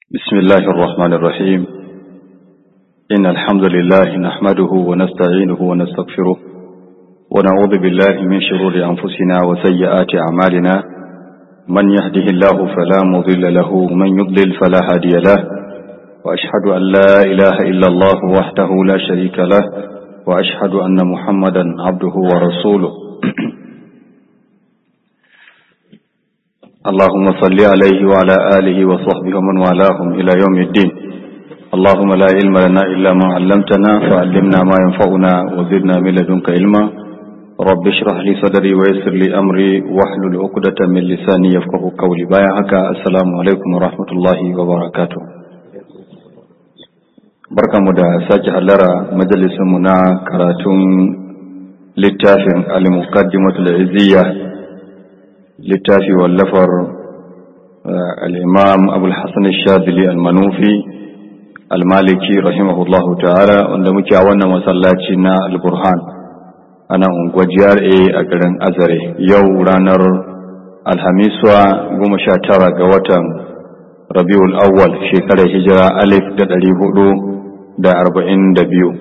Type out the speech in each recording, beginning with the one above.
بسم الله الرحمن الرحيم إن الحمد لله نحمده ونستعينه ونستغفره ونعوذ بالله من شرور أنفسنا وسيئات أعمالنا من يهده الله فلا مضل له ومن يضلل فلا هادي له وأشهد أن لا إله إلا الله وحده لا شريك له وأشهد أن محمدا عبده ورسوله اللهم صل عليه وعلى آله وصحبه ومن والاهم إلى يوم الدين اللهم لا علم لنا إلا ما علمتنا فعلمنا ما ينفعنا وزدنا من لدنك علما رب اشرح لي صدري ويسر لي أمري واحلل عقدة من لساني يفقه قولي بايا هكا السلام عليكم ورحمة الله وبركاته barkamu da sake hallara majalisinmu na karatun littafin al-muqaddimatul iziyya littafi wallafar al'imam abulhassan shadili al-manufi al-maliki rahimahullahu ta'ala wanda muke a wannan masallaci na al-burhan ana unguwa GRA a garin azare yau ranar alhamiswa goma sha tara ga watan rabiul awwal shekarar hijira alif da ɗari hudu da arba'in da biyu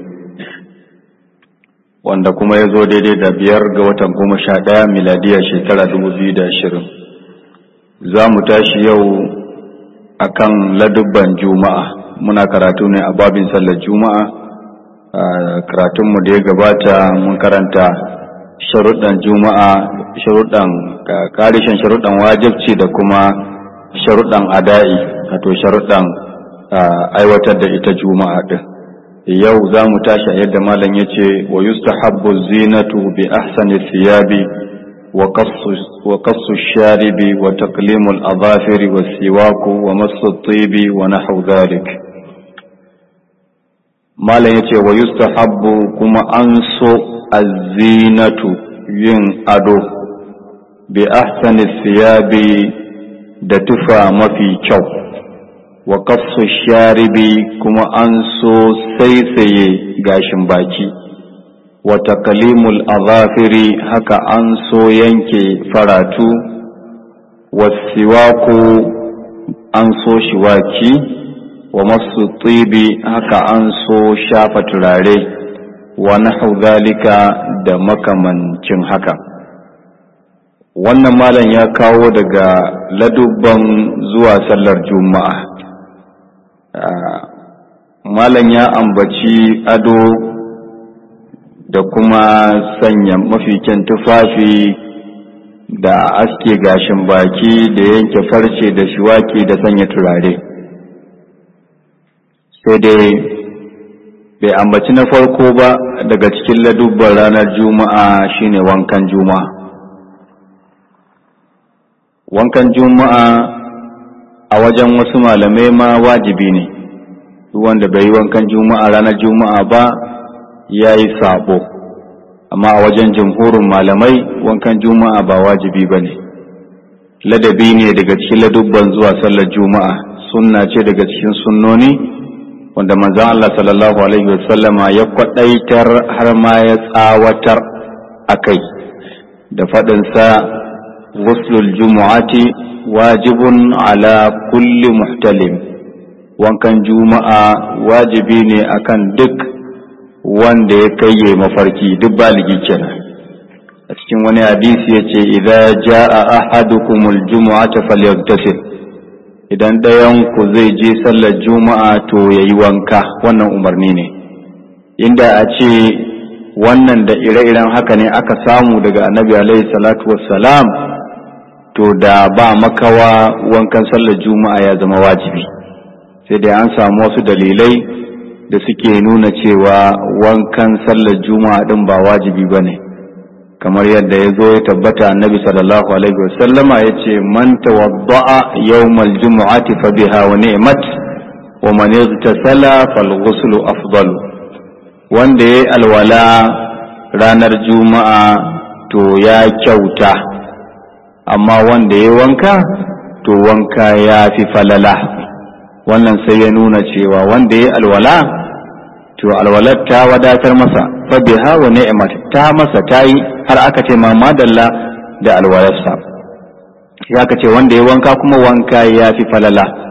wanda kuma ya zo daidai da biyar ga watan goma sha ɗaya miladiya shekara dubu biyu da ashirin za mu tashi yau a kan ladubban juma'a muna karatu ne a babin sallar juma'a karatunmu da ya gabata mun karanta sharuɗan juma'a sharuɗan ƙarishin sharuɗan wajibci da kuma sharuɗan ada'i wato sharuɗan aiwatar da ita juma'a ɗin yau za mu tashi a yadda malam ya ce wa yustahabbu zinatu bi ahsani thiyabi wa qassu sharibi wa taqlimul adhafiri wa siwaku wa massu tibi wa nahwu dhalik malam ya ce wa yustahabbu kuma an so az-zinatu yin ado bi ahsani thiyabi da tufa mafi kyau wa kafsu sharibi kuma an so saisaye gashin baki wa takalimul azafiri haka an so yanke faratu wa siwaku an so shiwaki wa masu tsibi haka an so shafa turare wa nahu zalika da makamancin haka wannan malam ya kawo daga ladubban zuwa sallar juma'a malam ya ambaci ado da kuma sanya mafi kyan tufafi da aske gashin baki da yanke farce da shiwaki da sanya turare sai dai bai ambaci na farko ba daga cikin ladubban ranar juma'a shine wankan juma'a wankan juma'a a wajen wasu malamai ma wajibi ne wanda bai yi wankan juma'a ranar juma'a ba ya yi sabo amma a wajen jamhurin malamai wankan juma'a ba wajibi ba ne ladabi ne daga cikin ladubban zuwa sallar juma'a sunna ce daga cikin sunnoni wanda manzon Allah sallallahu alaihi wasallama ya kwadaitar har ma ya tsawatar a kai da faɗinsa ghuslul jumu'ati wajibun ala kulli muhtalim wankan juma'a wajibi ne akan duk wanda ya kayye mafarki duk baligi kenan a cikin wani hadisi ya ce idza jaa ahadukumul jumu'ata falyaghtasil idan ɗayan ku zai je sallar juma'a to yayi wanka wannan umarni ne inda a ce wannan da ire-iren haka ne aka samu daga annabi alaihi salatu wassalam to da ba makawa wankan sallar juma'a ya zama wajibi sai dai an samu wasu dalilai da suke nuna cewa wankan sallar juma'a din ba wajibi ba ne kamar yadda ya zo ya tabbata annabi sallallahu alaihi wasallama ya ce man tawadda'a yawmal jumu'ati fa biha wa ni'mat wa man igtasala fal ghuslu afdalu wanda yayi alwala ranar juma'a to ya kyauta amma wanda ya wanka to wanka ya fi falala wannan sai ya nuna cewa wanda ya alwala to alwalar ta wadatar masa fa biha wa ni'mat ta masa tayi har aka ce ma madalla da alwalarsa ya ka ce wanda ya wanka kuma wanka ya fi falala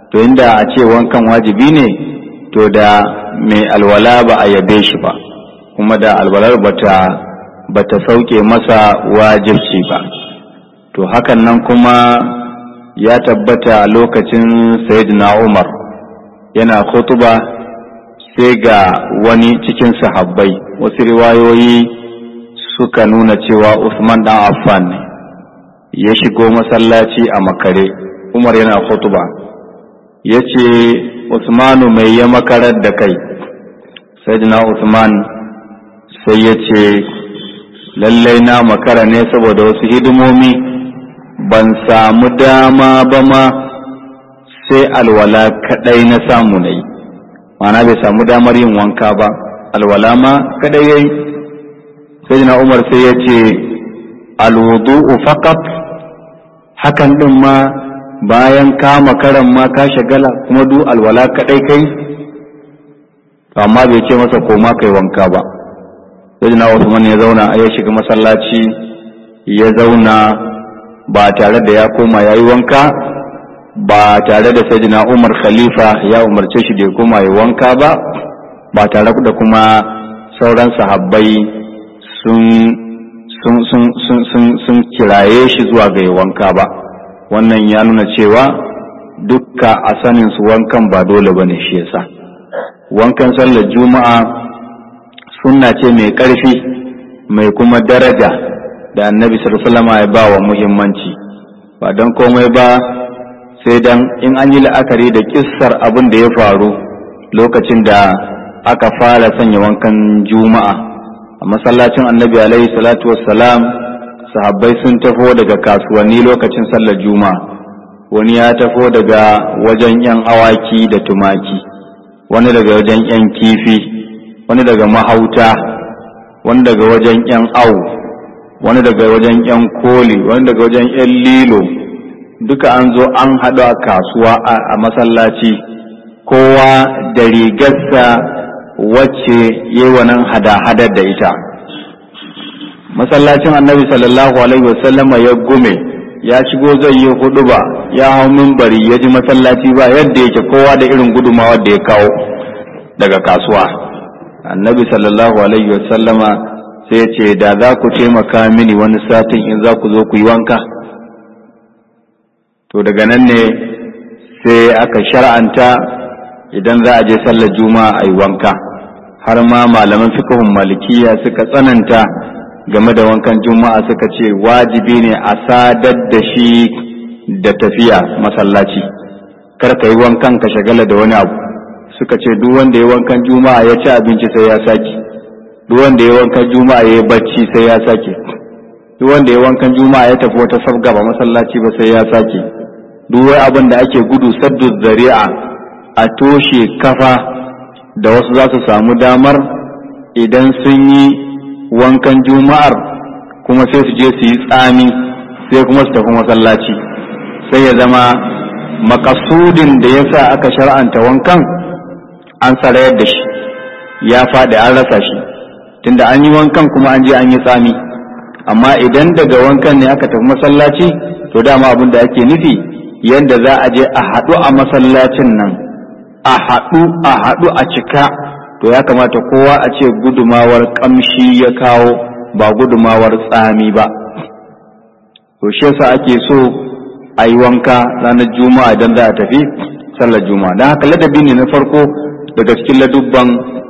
to inda a ce wankan wajibi ne to da mai alwala ba a yabe shi ba kuma da alwalar bata bata sauke masa wajibci ba to hakan nan kuma ya tabbata lokacin sayyidina umar yana khutuba sai ga wani cikin sahabbai wasu riwayoyi suka nuna cewa usman dan affan ne ya shigo masallaci a makare umar yana khutuba ya ce usmanu mai ya makarar da kai sayyidina usman sai ya ce lallai na makara ne saboda wasu hidimomi ban samu dama ba ma sai alwala kadai na samu na yi mana bai samu damar yin wanka ba alwala ma kadai yayi sai na umar sai ya ce alwudu'u faqat hakan din ma bayan ka makaran ma ka shagala kuma du alwala kadai kai amma bai ce masa koma kai wanka ba sai na Usman ya zauna a ya shiga masallaci ya zauna ba tare da ya koma ya yi wanka ba tare da sayyidina Umar Khalifa ya umarce shi da ya koma ya wanka ba ba tare da kuma sauran sahabbai sun sun sun sun sun sun kiraye shi zuwa ga ya wanka ba wannan ya nuna cewa dukka a sanin su wankan ba dole bane shi yasa wankan sallar juma'a sunna ce mai ƙarfi mai kuma daraja da annabi sallallahu ya ba wa muhimmanci ba don komai ba sai dan in an yi la'akari da kissar abin da ya faru lokacin da aka fara sanya wankan juma'a a masallacin annabi alaihi salatu wassalam sahabbai sun tafo daga kasuwanni lokacin sallar juma'a wani ya tafo daga wajen yan awaki da tumaki wani daga wajen yan kifi wani daga mahauta wani daga wajen yan au wani daga wajen yan koli wani daga wajen yan lilo duka an zo an haɗu a kasuwa a masallaci kowa da rigarsa wacce yi wannan hada-hadar da ita masallacin annabi sallallahu alaihi wasallama ya gume ya shigo zai yi hudu ba ya hau mimbari ya ji masallaci ba yadda yake kowa da irin gudumawar da ya kawo daga kasuwa annabi sallallahu alaihi wasallama sai ce da za ku taimaka mini wani satin in za ku zo ku yi wanka to daga nan ne sai aka shar'anta idan za a je sallar juma'a a yi wanka har ma malaman fikahun malikiya suka tsananta game da wankan juma'a suka ce wajibi ne a sadar da shi da tafiya masallaci kar ka yi wankan ka shagala da wani abu suka ce duk wanda ya wankan juma'a ya ci abinci sai ya sake duk wanda ya wankan juma'a ya yi bacci sai ya sake duk wanda ya wankan juma'a ya tafi wata sabga ba masallaci ba sai ya sake duk wai abin da ake gudu saddu zari'a a toshe kafa da wasu za su samu damar idan sun yi wankan juma'ar kuma sai su je su yi tsami sai kuma su tafi masallaci sai ya zama makasudin da ya sa aka shar'anta wankan an sarayar da shi ya faɗi an rasa shi tunda an yi wankan kuma an je an yi tsami amma idan daga wankan ne aka tafi masallaci to dama abin da ake nufi yadda za a je a haɗu a masallacin nan a haɗu a haɗu a cika to ya kamata kowa a ce gudumawar ƙamshi ya kawo ba gudumawar tsami ba to shi yasa ake so a yi wanka ranar juma'a idan za a tafi sallar juma'a don haka ladabi ne na farko daga cikin ladubban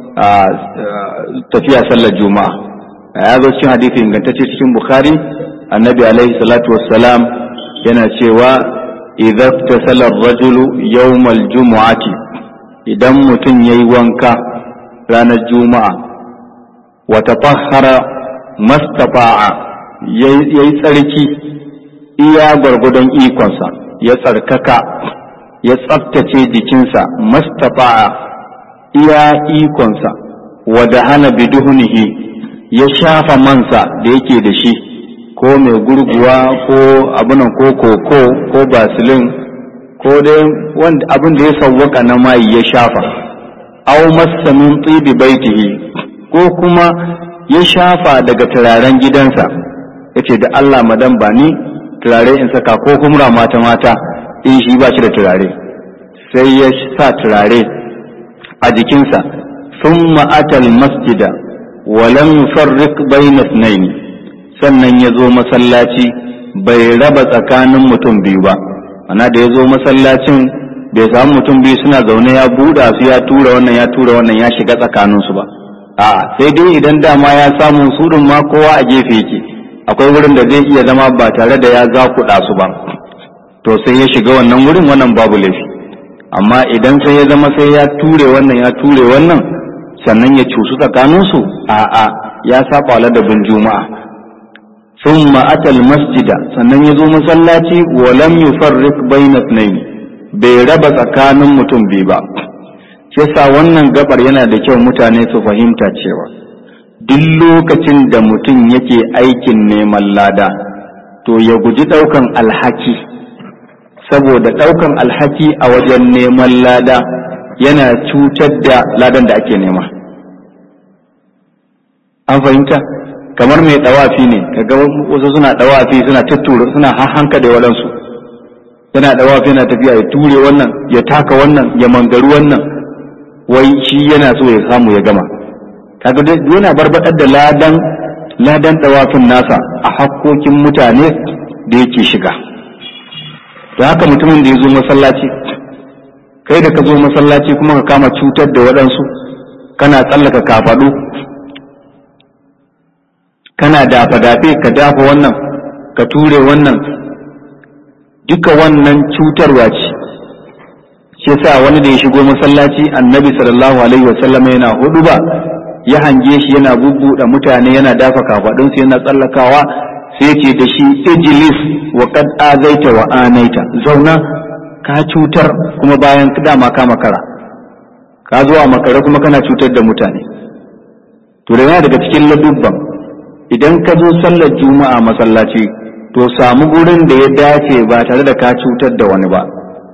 tafiya sallar juma'a ya zo cikin hadisi ingantacce cikin bukhari annabi alaihi salatu wassalam yana cewa idza tasala rajulu yawmal jumu'ati idan mutum yayi wanka ranar juma'a wa tatahhara mastafa'a yayi tsarki iya gwargwadon ikonsa ya tsarkaka ya tsaftace jikinsa mastafa'a iya ikonsa wa hana biduhunihi ya shafa mansa da yake da shi ko mai gurguwa ko abinan ko koko ko basilin ko dai wanda abin da ya sawwaka na mayi ya shafa aw massa min tibi baitihi ko kuma ya shafa daga turaren gidansa yace da Allah madan ba ni turare in saka ko humra mata mata in shi ba shi da turare sai ya sa turare a jikinsa sun ma'atal masjida walam yufarriq bayna ithnayn sannan ya zo masallaci bai raba tsakanin mutum biyu ba ana da ya zo masallacin bai samu mutum biyu suna zaune ya buɗa su ya tura wannan ya tura wannan ya shiga tsakaninsu ba a sai dai idan dama ya samu surun ma kowa a gefe yake akwai wurin da zai iya zama ba tare da ya zakuɗa su ba to sai ya shiga wannan wurin wannan babu laifi amma idan sai ya zama sai ya ture wannan ya ture wannan sannan ya cusu tsakaninsu a'a ya saba ladabin juma'a thumma atal masjida sannan ya zo masallaci wa lam yufarriq bayna ithnayn bai raba tsakanin mutum biyu ba shi yasa wannan gabar yana da kyau mutane su fahimta cewa duk lokacin da mutum yake aikin neman lada to ya guji ɗaukan alhaki saboda ɗaukan alhaki a wajen neman lada yana cutar da ladan da ake nema an fahimta kamar mai ɗawafi ne kaga wasu suna ɗawafi suna tattura suna hanka da waɗansu yana ɗawafi yana tafiya ya ture wannan ya taka wannan ya mangaru wannan wai shi yana so ya samu ya gama kaga dai yana barbaɗar da ladan ladan ɗawafin nasa a hakkokin mutane da yake shiga da haka mutumin da ya zo masallaci kai da ka zo masallaci kuma ka kama cutar da waɗansu kana tsallaka kafaɗu kana dafa-dafe ka dafa wannan ka ture wannan duka wannan cutarwa ce shi yasa wani da ya shigo masallaci annabi sallallahu alaihi wasallam yana hudu ba ya hange shi yana bubbuɗe mutane yana dafa kafaɗunsu yana tsallakawa sai ce da shi ijlis wa qad azaita wa anaita zauna ka cutar kuma bayan dama ka makara ka zo a makare kuma kana cutar da mutane to da yana daga cikin ladubban idan ka zo sallar juma'a masallaci to samu gurin da ya dace ba tare da ka cutar da wani ba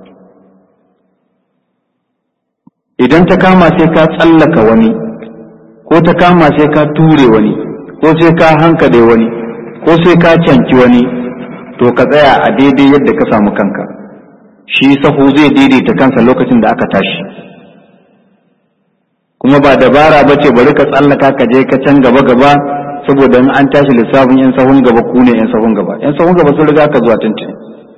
idan ta kama sai ka tsallaka wani ko ta kama sai ka ture wani ko sai ka hankade wani ko sai ka canki wani to ka tsaya a daidai yadda ka samu kanka shi sahu zai daidaita kansa lokacin da aka tashi kuma ba dabara ba ce bari ka tsallaka ka je ka can gaba gaba saboda in an tashi lissafin yan sahun gaba ku ne yan sahun gaba yan sahun gaba sun riga ka zuwa tuntuni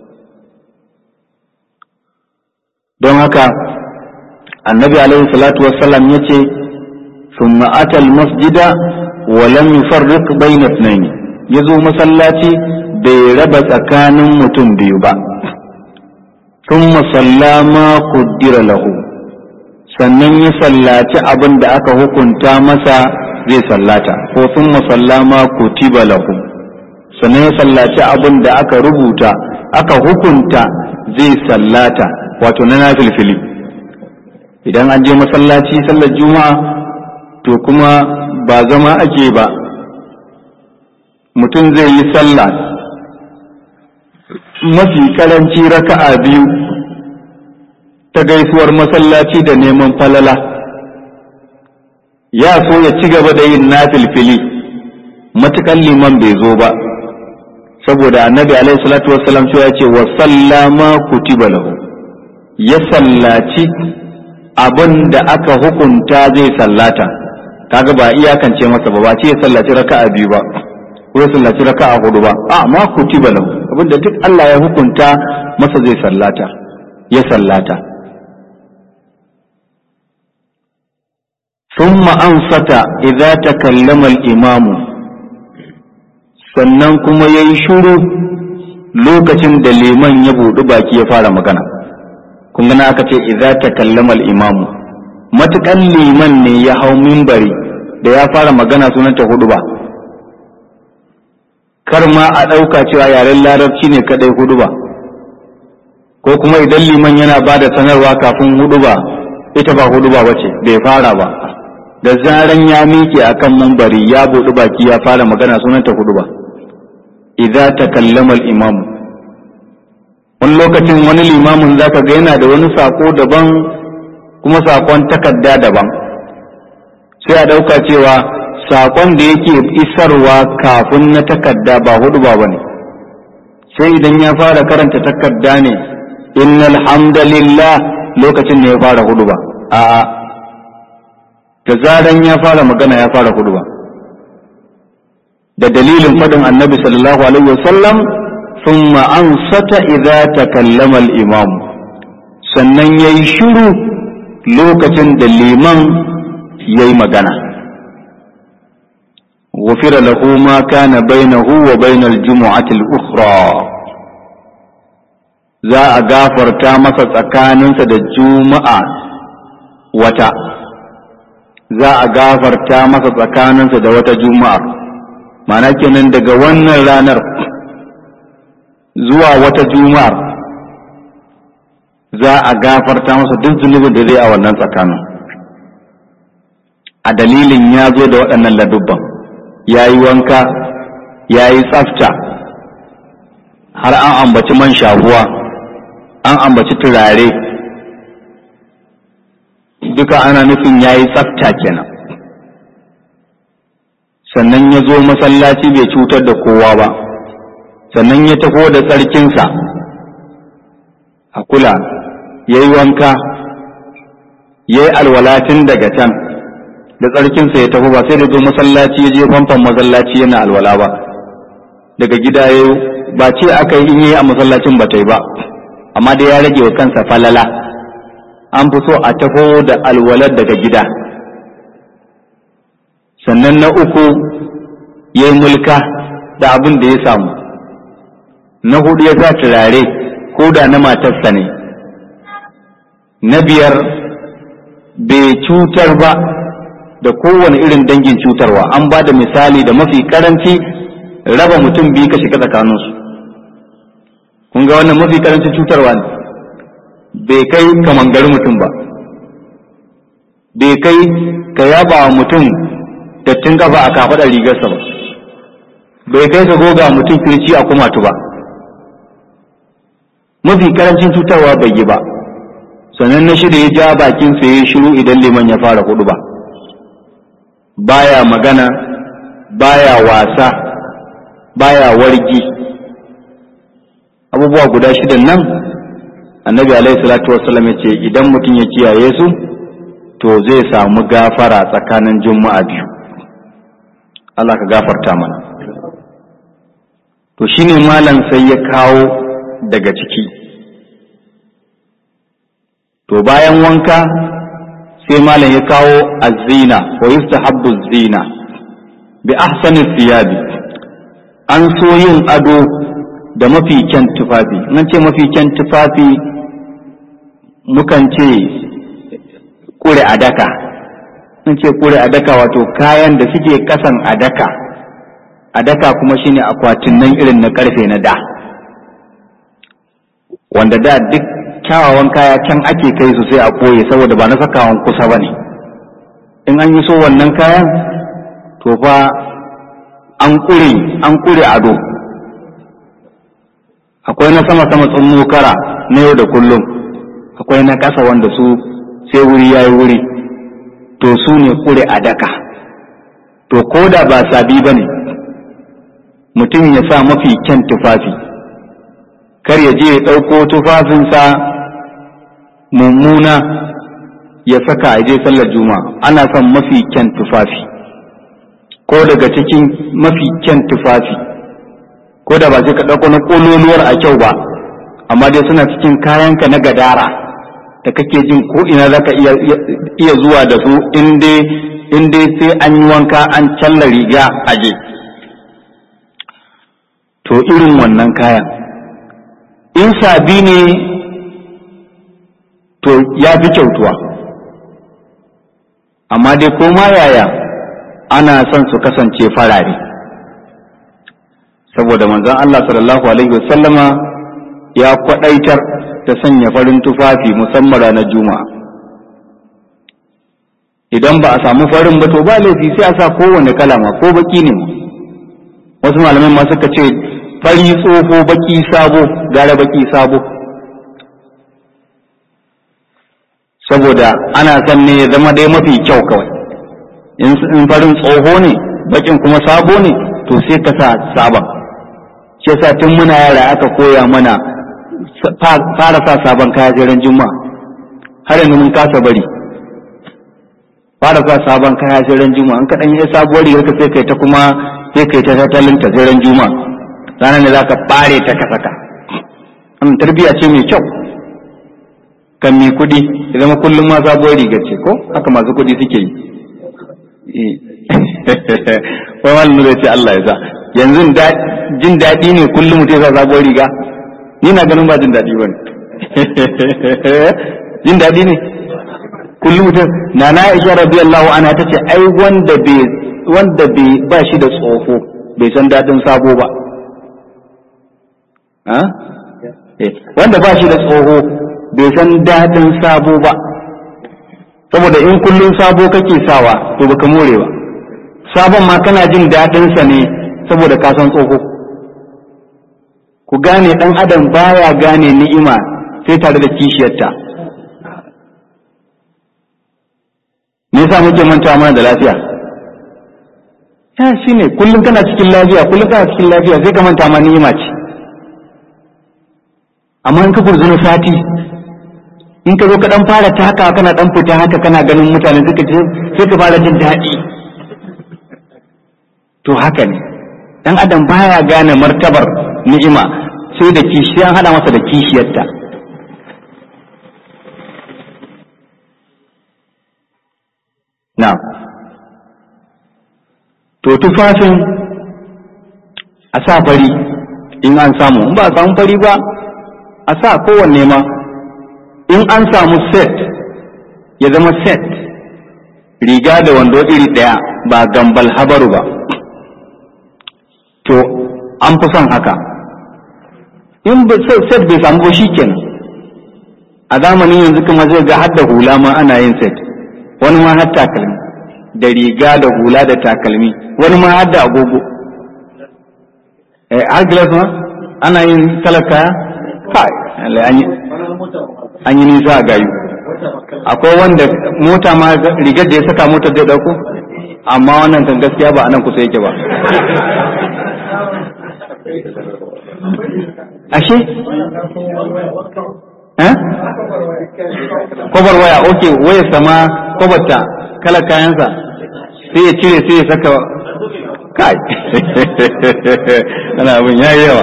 don haka annabi alaihi salatu wassalam ya ce ثم أتى المسجد ولم يفرق بين اثنين يزو مسلاتي بيرب سكان متم بيبا ثم صلى ما قدر له sannan ya sallaci abin da aka hukunta masa zai sallata ko sun masallama kutiba lahu sannan ya sallaci abin da aka rubuta aka hukunta zai sallata wato na nafilfili idan an je masallaci sallar juma'a to kuma ba zama ake ba mutum zai yi sallah mafi karanci raka'a biyu ta gaisuwar masallaci da neman falala ya so ya ci gaba da yin nafilfili matukan liman bai zo ba saboda annabi alaihi salatu wassalam ya ce wa sallama kutiba lahu ya sallaci abin da aka hukunta zai sallata kaga ba iyakance masa ba ba ce ya sallaci raka'a biyu ba ko ya sallaci raka'a hudu ba a ma kutiba lahu abinda duk Allah ya hukunta masa zai sallata ya sallata ثم أنصت إذا تكلم الإمام sannan kuma ya yi shuru lokacin da liman ya buɗi baki ya fara magana kun gana aka ce idza takallama al-imamu matukan liman ne ya hau mimbari da ya fara magana sunanta hudu ba kar ma a ɗauka cewa yaren larabci ne kadai hudu ba ko kuma idan liman yana ba da sanarwa kafin hudu ba ita ba hudu ba wace bai fara ba da zaran ya miƙe akan mimbari ya buɗi baki ya fara magana sunanta hudu ba idza takallama al-imamu wani lokacin wani limamin zaka ga yana da wani sako daban kuma sakon takarda daban sai a ɗauka cewa sakon da yake isarwa kafin na takarda ba hudu ba bane sai idan ya fara karanta takarda ne innal hamdalillah lokacin ne ya fara hudu ba a'a da zaran ya fara magana ya fara hudu ba da dalilin faɗin annabi sallallahu alaihi wasallam thumma ansata idza takallama al-imam sannan yayi shiru lokacin da liman yayi magana غفر له ما كان بينه وبين الجمعة الأخرى za a gafarta masa tsakaninsa da juma'a wata za a gafarta masa tsakaninsa da wata juma'ar mana kenan daga wannan ranar zuwa wata juma'ar za a gafarta masa duk zunubin da zai a wannan tsakanin a dalilin ya zo da waɗannan ladubban ya yi wanka ya yi tsafta har an ambaci man shahuwa an ambaci turare duka ana nufin ya yi tsafta kenan sannan ya zo masallaci bai cutar da kowa ba sannan ya taho da tsarkinsa a kula ya yi wanka ya yi alwalatin daga can da tsarkinsa ya tafi ba sai da zo masallaci ya je famfan masallaci yana alwala ba daga gida ya ba ce aka yi in yi a masallacin ba ta yi ba amma dai ya rage wa kansa falala an fi so a taho da alwalar daga gida sannan na uku ya yi mulka da abin da ya samu na hudu ya sa turare ko da na matarsa ne na biyar bai cutar ba da kowane irin dangin cutarwa an ba da misali da mafi karanci raba mutum biyu ka shiga tsakaninsu kun ga wannan mafi karancin cutarwa ne bai kai ka mangari mutum ba bai kai ka yaba wa mutum dattin kafa a kafaɗar rigarsa ba bai kai ka goga mutum kirci a kumatu ba mafi karancin cutarwa bai yi ba sannan na shida ya ja bakin sa ya shiru idan liman ya fara hudu ba baya magana baya wasa baya wargi abubuwa guda shidan nan annabi alaihi salatu wassalam ya ce idan mutum ya kiyaye su to zai samu gafara tsakanin juma'a biyu Allah ka gafarta mana to shine malam sai ya kawo daga ciki to bayan wanka sai malam ya kawo azina wa yustahabbu zina bi ahsani thiyabi an so yin ado da mafi kyan tufafi nan ce mafi kyan tufafi mukan ce kure adaka nan ce kure adaka wato kayan da suke kasan adaka adaka kuma shine akwatin nan irin na karfe na da wanda da duk kyawawan kaya can ake kai su sai a koye saboda ba na sakawan kusa ba ne in an yi so wannan kayan to fa an kure an kure ado akwai na sama sama tsun kara na yau da kullum akwai na ƙasa wanda su sai wuri ya yi wuri to su ne kure a daka to ko da ba sabi ba ne mutum ya sa mafi kyan tufafi kar ya je ya ɗauko tufafinsa mummuna ya saka a je sallar juma'a ana son mafi kyan tufafi ko daga cikin mafi kyan tufafi ko da ba sai ka ɗauko na ƙololuwar a kyau ba amma dai suna cikin kayanka na gadara da kake jin ko ina za ka iya zuwa da su in dai sai an yi wanka an challa riga aje to irin wannan kayan in sabi ne to ya fi kyautuwa amma dai koma yaya ana son su kasance farare saboda manzon Allah sallallahu alaihi wasallama ya kwadaitar ta sanya farin tufafi musamman ranar juma'a idan ba a samu farin ba to ba laifi sai a sa kowane kalama ko baki ne wasu malamai ma suka ce fari tsoho baki sabo gara baki sabo saboda ana son ne ya zama dai mafi kyau kawai in farin tsoho ne bakin kuma sabo ne to sai ka sa sabon shi yasa tun muna yara aka koya mana fara sa sabon kaya jiran juma'a har yanzu mun kasa bari fara sa sabon kaya sai ran juma'a an kaɗan yi sabuwar rigar ka sai kai ta kuma sai kai ta tattalin ta sai ran juma'a ranar ne zaka bare ta ka saka wannan tarbiyya ce mai kyau kan mi kuɗi ya zama kullum ma sabuwar rigar ce ko haka masu kuɗi suke yi wai malamin zai ce Allah ya sa yanzu jin daɗi ne kullum mutum ya sa sabuwar riga ni na ganin ba jin daɗi ba ne jin daɗi ne kullum mutum na na isha radiyallahu anha ta ce ai wanda bai wanda bai ba shi da tsofo bai san daɗin sabo ba wanda ba shi da tsoho bai san daɗin sabo ba saboda in kullum sabo kake sawa to baka more ba sabon ma kana jin daɗinsa ne saboda ka san tsoho ku gane ɗan adam baya gane ni'ima sai tare da kishiyarta me yasa muke manta mana da lafiya ya shine kullum kana cikin lafiya kullum kana cikin lafiya sai ka manta ma ni'ima ce amma in ka gurzuna sati in ka zo ka dan fara taka kana dan fita haka kana ganin mutane suka ce sai ka fara jin daɗi to haka ne dan adam baya gane martabar ni'ima sai da kishi an hada masa da kishiyarta na to tufafin a sa fari in an samu in ba a samu fari ba a sa kowanne ma in an samu set ya zama set riga da wando iri ɗaya ba gambal habaru ba to an fi son haka in set bai samu ba shi kenan a zamanin yanzu kuma zai ga hadda hula ma ana yin set wani ma har takalmi da riga da hula da takalmi wani ma har da agogo har glass ma ana yin talaka kai an yi nisa a gayu akwai wanda mota ma rigar da ya saka motar zai dauko amma wannan kan gaskiya ba anan kusa yake ba ashe kwabar waya ok waya sama kwabarta kala kayansa sai ya cire sai ya saka kai ana abin ya yawa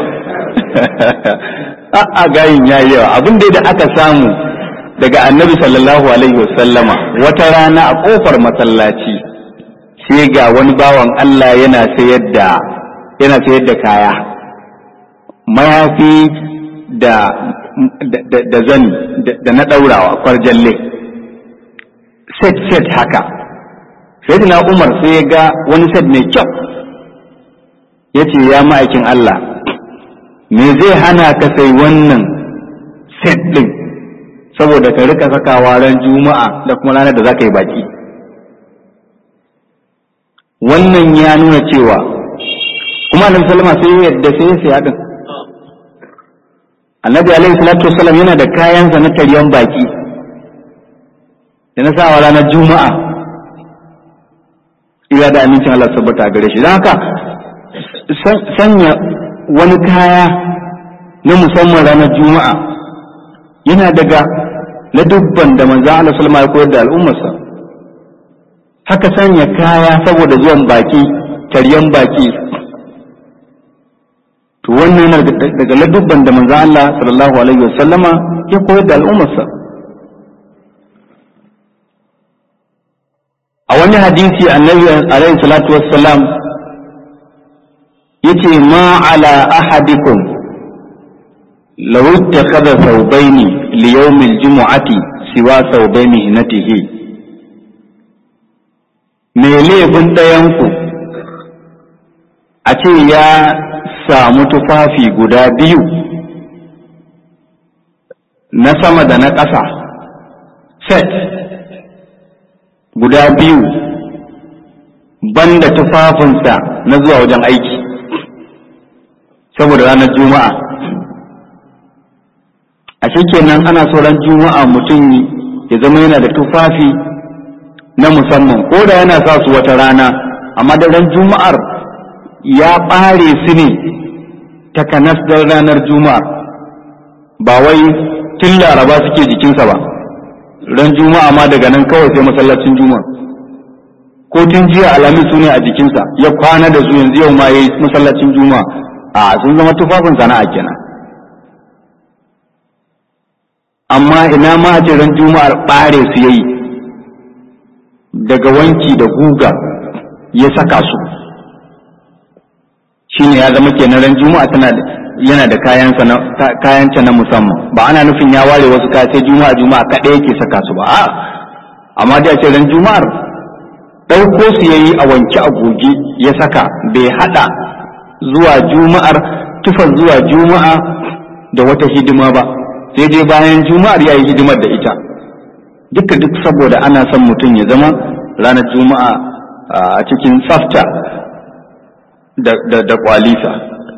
a gayin ya yawa abin da aka samu daga annabi sallallahu alaihi wasallama wata rana a kofar masallaci sai ga wani bawan Allah yana sayar da yana sayar da kaya mayafi da da zani da na ɗaurawa kwarjalle set set haka sai na umar sai ya ga wani set mai kyau ya ce ya ma'aikin Allah me zai hana ka sai wannan set ɗin saboda ka rika sakawa ran juma'a da kuma ranar da za ka yi baki wannan ya nuna cewa kuma annabi sallama sai ya yadda sai ya siya din annabi alaihi salatu wasallam yana da kayansa na taryan baki da na sawa ranar juma'a ira da amincin Allah sabbata gare shi don haka sanya wani kaya na musamman ranar juma'a yana daga na dubban da manzan Allah sallama ya koyar da al'ummarsa haka sanya kaya saboda zuwan baki taryan baki to wannan yana daga ladubban da manzo Allah sallallahu alaihi wasallama ya koyar da al'ummarsa a wani hadisi annabi alaihi salatu wassalam yace ma ala ahadikum law ittakhadha thawbayn li yawm al-jum'ati siwa thawbayn hinatihi me laifin ɗayanku a ce ya samu tufafi guda biyu na sama da na ƙasa set guda biyu banda tufafinsa na zuwa wajen aiki saboda ranar juma'a a kenan ana so ran juma'a mutum ya zama yana da tufafi na musamman ko da yana sa su wata rana amma da ran juma'ar ya ɓare su ne takanas don ranar juma'a ba wai tun laraba suke jikinsa ba ran juma'a ma daga nan kawai sai masallacin juma'a ko tun jiya alamin su ne a jikinsa ya kwana da su yanzu yau ma ya yi masallacin juma'a a sun zama tufafin sana'a kenan amma ina ma a ce ran juma'ar ɓare su yayi daga wanki da guga ya saka su shine ya zama kenan ran juma'a tana yana da kayansa na kayanta na musamman ba ana nufin ya ware wasu kaya sai juma'a juma'a kaɗai yake saka su ba a amma da ce ran juma'ar ɗauko su yayi a wanke a goge ya saka bai haɗa zuwa juma'ar tufar zuwa juma'a da wata hidima ba sai dai bayan juma'ar ya yi hidimar da ita duka duk saboda ana son mutum ya zama ranar juma'a a cikin tsafta da kwalisa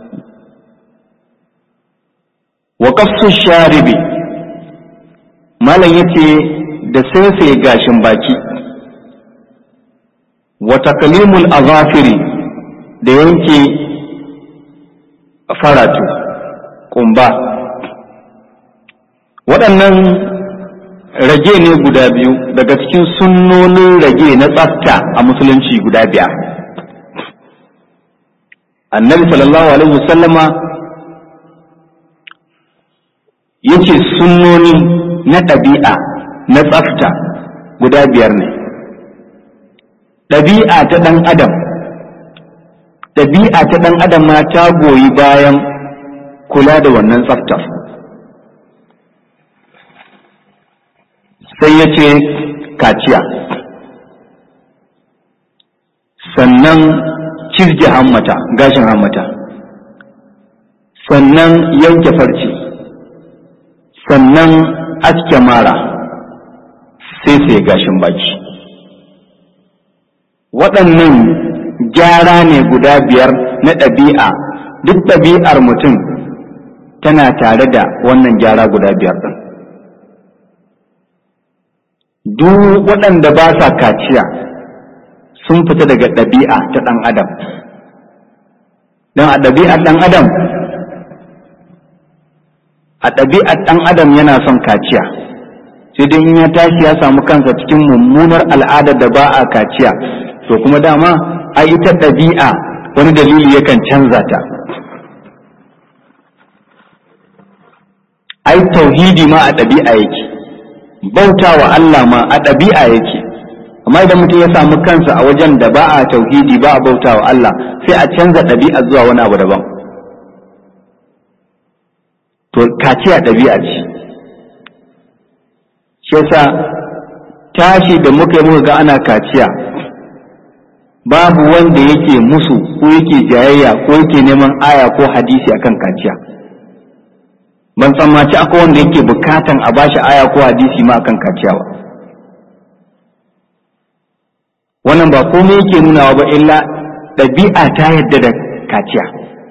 wa kafsu sharibi malam yace da sai gashin baki wa taqlimul azafiri da yanke faratu kumba waɗannan rage ne guda biyu daga cikin sunnonin rage na tsafta a musulunci guda biyar annabi sallallahu alaihi wasallama yace sunnoni na ɗabi'a na tsafta guda biyar ne ɗabi'a ta ɗan adam ɗabi'a ta ɗan adam ma ta goyi bayan kula da wannan tsaftar sai ya ce kaciya sannan cirge hammata gashin hammata sannan yanke farce sannan aske mara sai sai gashin baki waɗannan gyara ne guda biyar na ɗabi'a duk ɗabi'ar mutum tana tare da wannan gyara guda biyar ɗin duk waɗanda ba sa kaciya sun fita daga ɗabi'a ta ɗan adam don a ɗabi'ar ɗan adam a ɗabi'ar ɗan adam yana son kaciya sai dai in ya tashi ya samu kansa cikin mummunar al'adar da ba a kaciya to kuma dama a ita ɗabi'a wani dalili yakan canza ta ai tauhidi ma a ɗabi'a yake bauta wa Allah ma a ɗabi'a yake amma idan mutum ya samu kansa a wajen da ba a tauhidi ba a bauta wa Allah sai a canza ɗabi'a zuwa wani abu daban to kaciya ɗabi'a ce shi yasa tashi da muka yi muka ga ana kaciya babu wanda yake musu ko yake jayayya ko yake neman aya ko hadisi akan kaciya ban tsammaci akwai wanda yake bukatan a bashi aya ko hadisi ma akan kaciya ba wannan ba komai yake nunawa ba illa ɗabi'a ta yadda da kaciya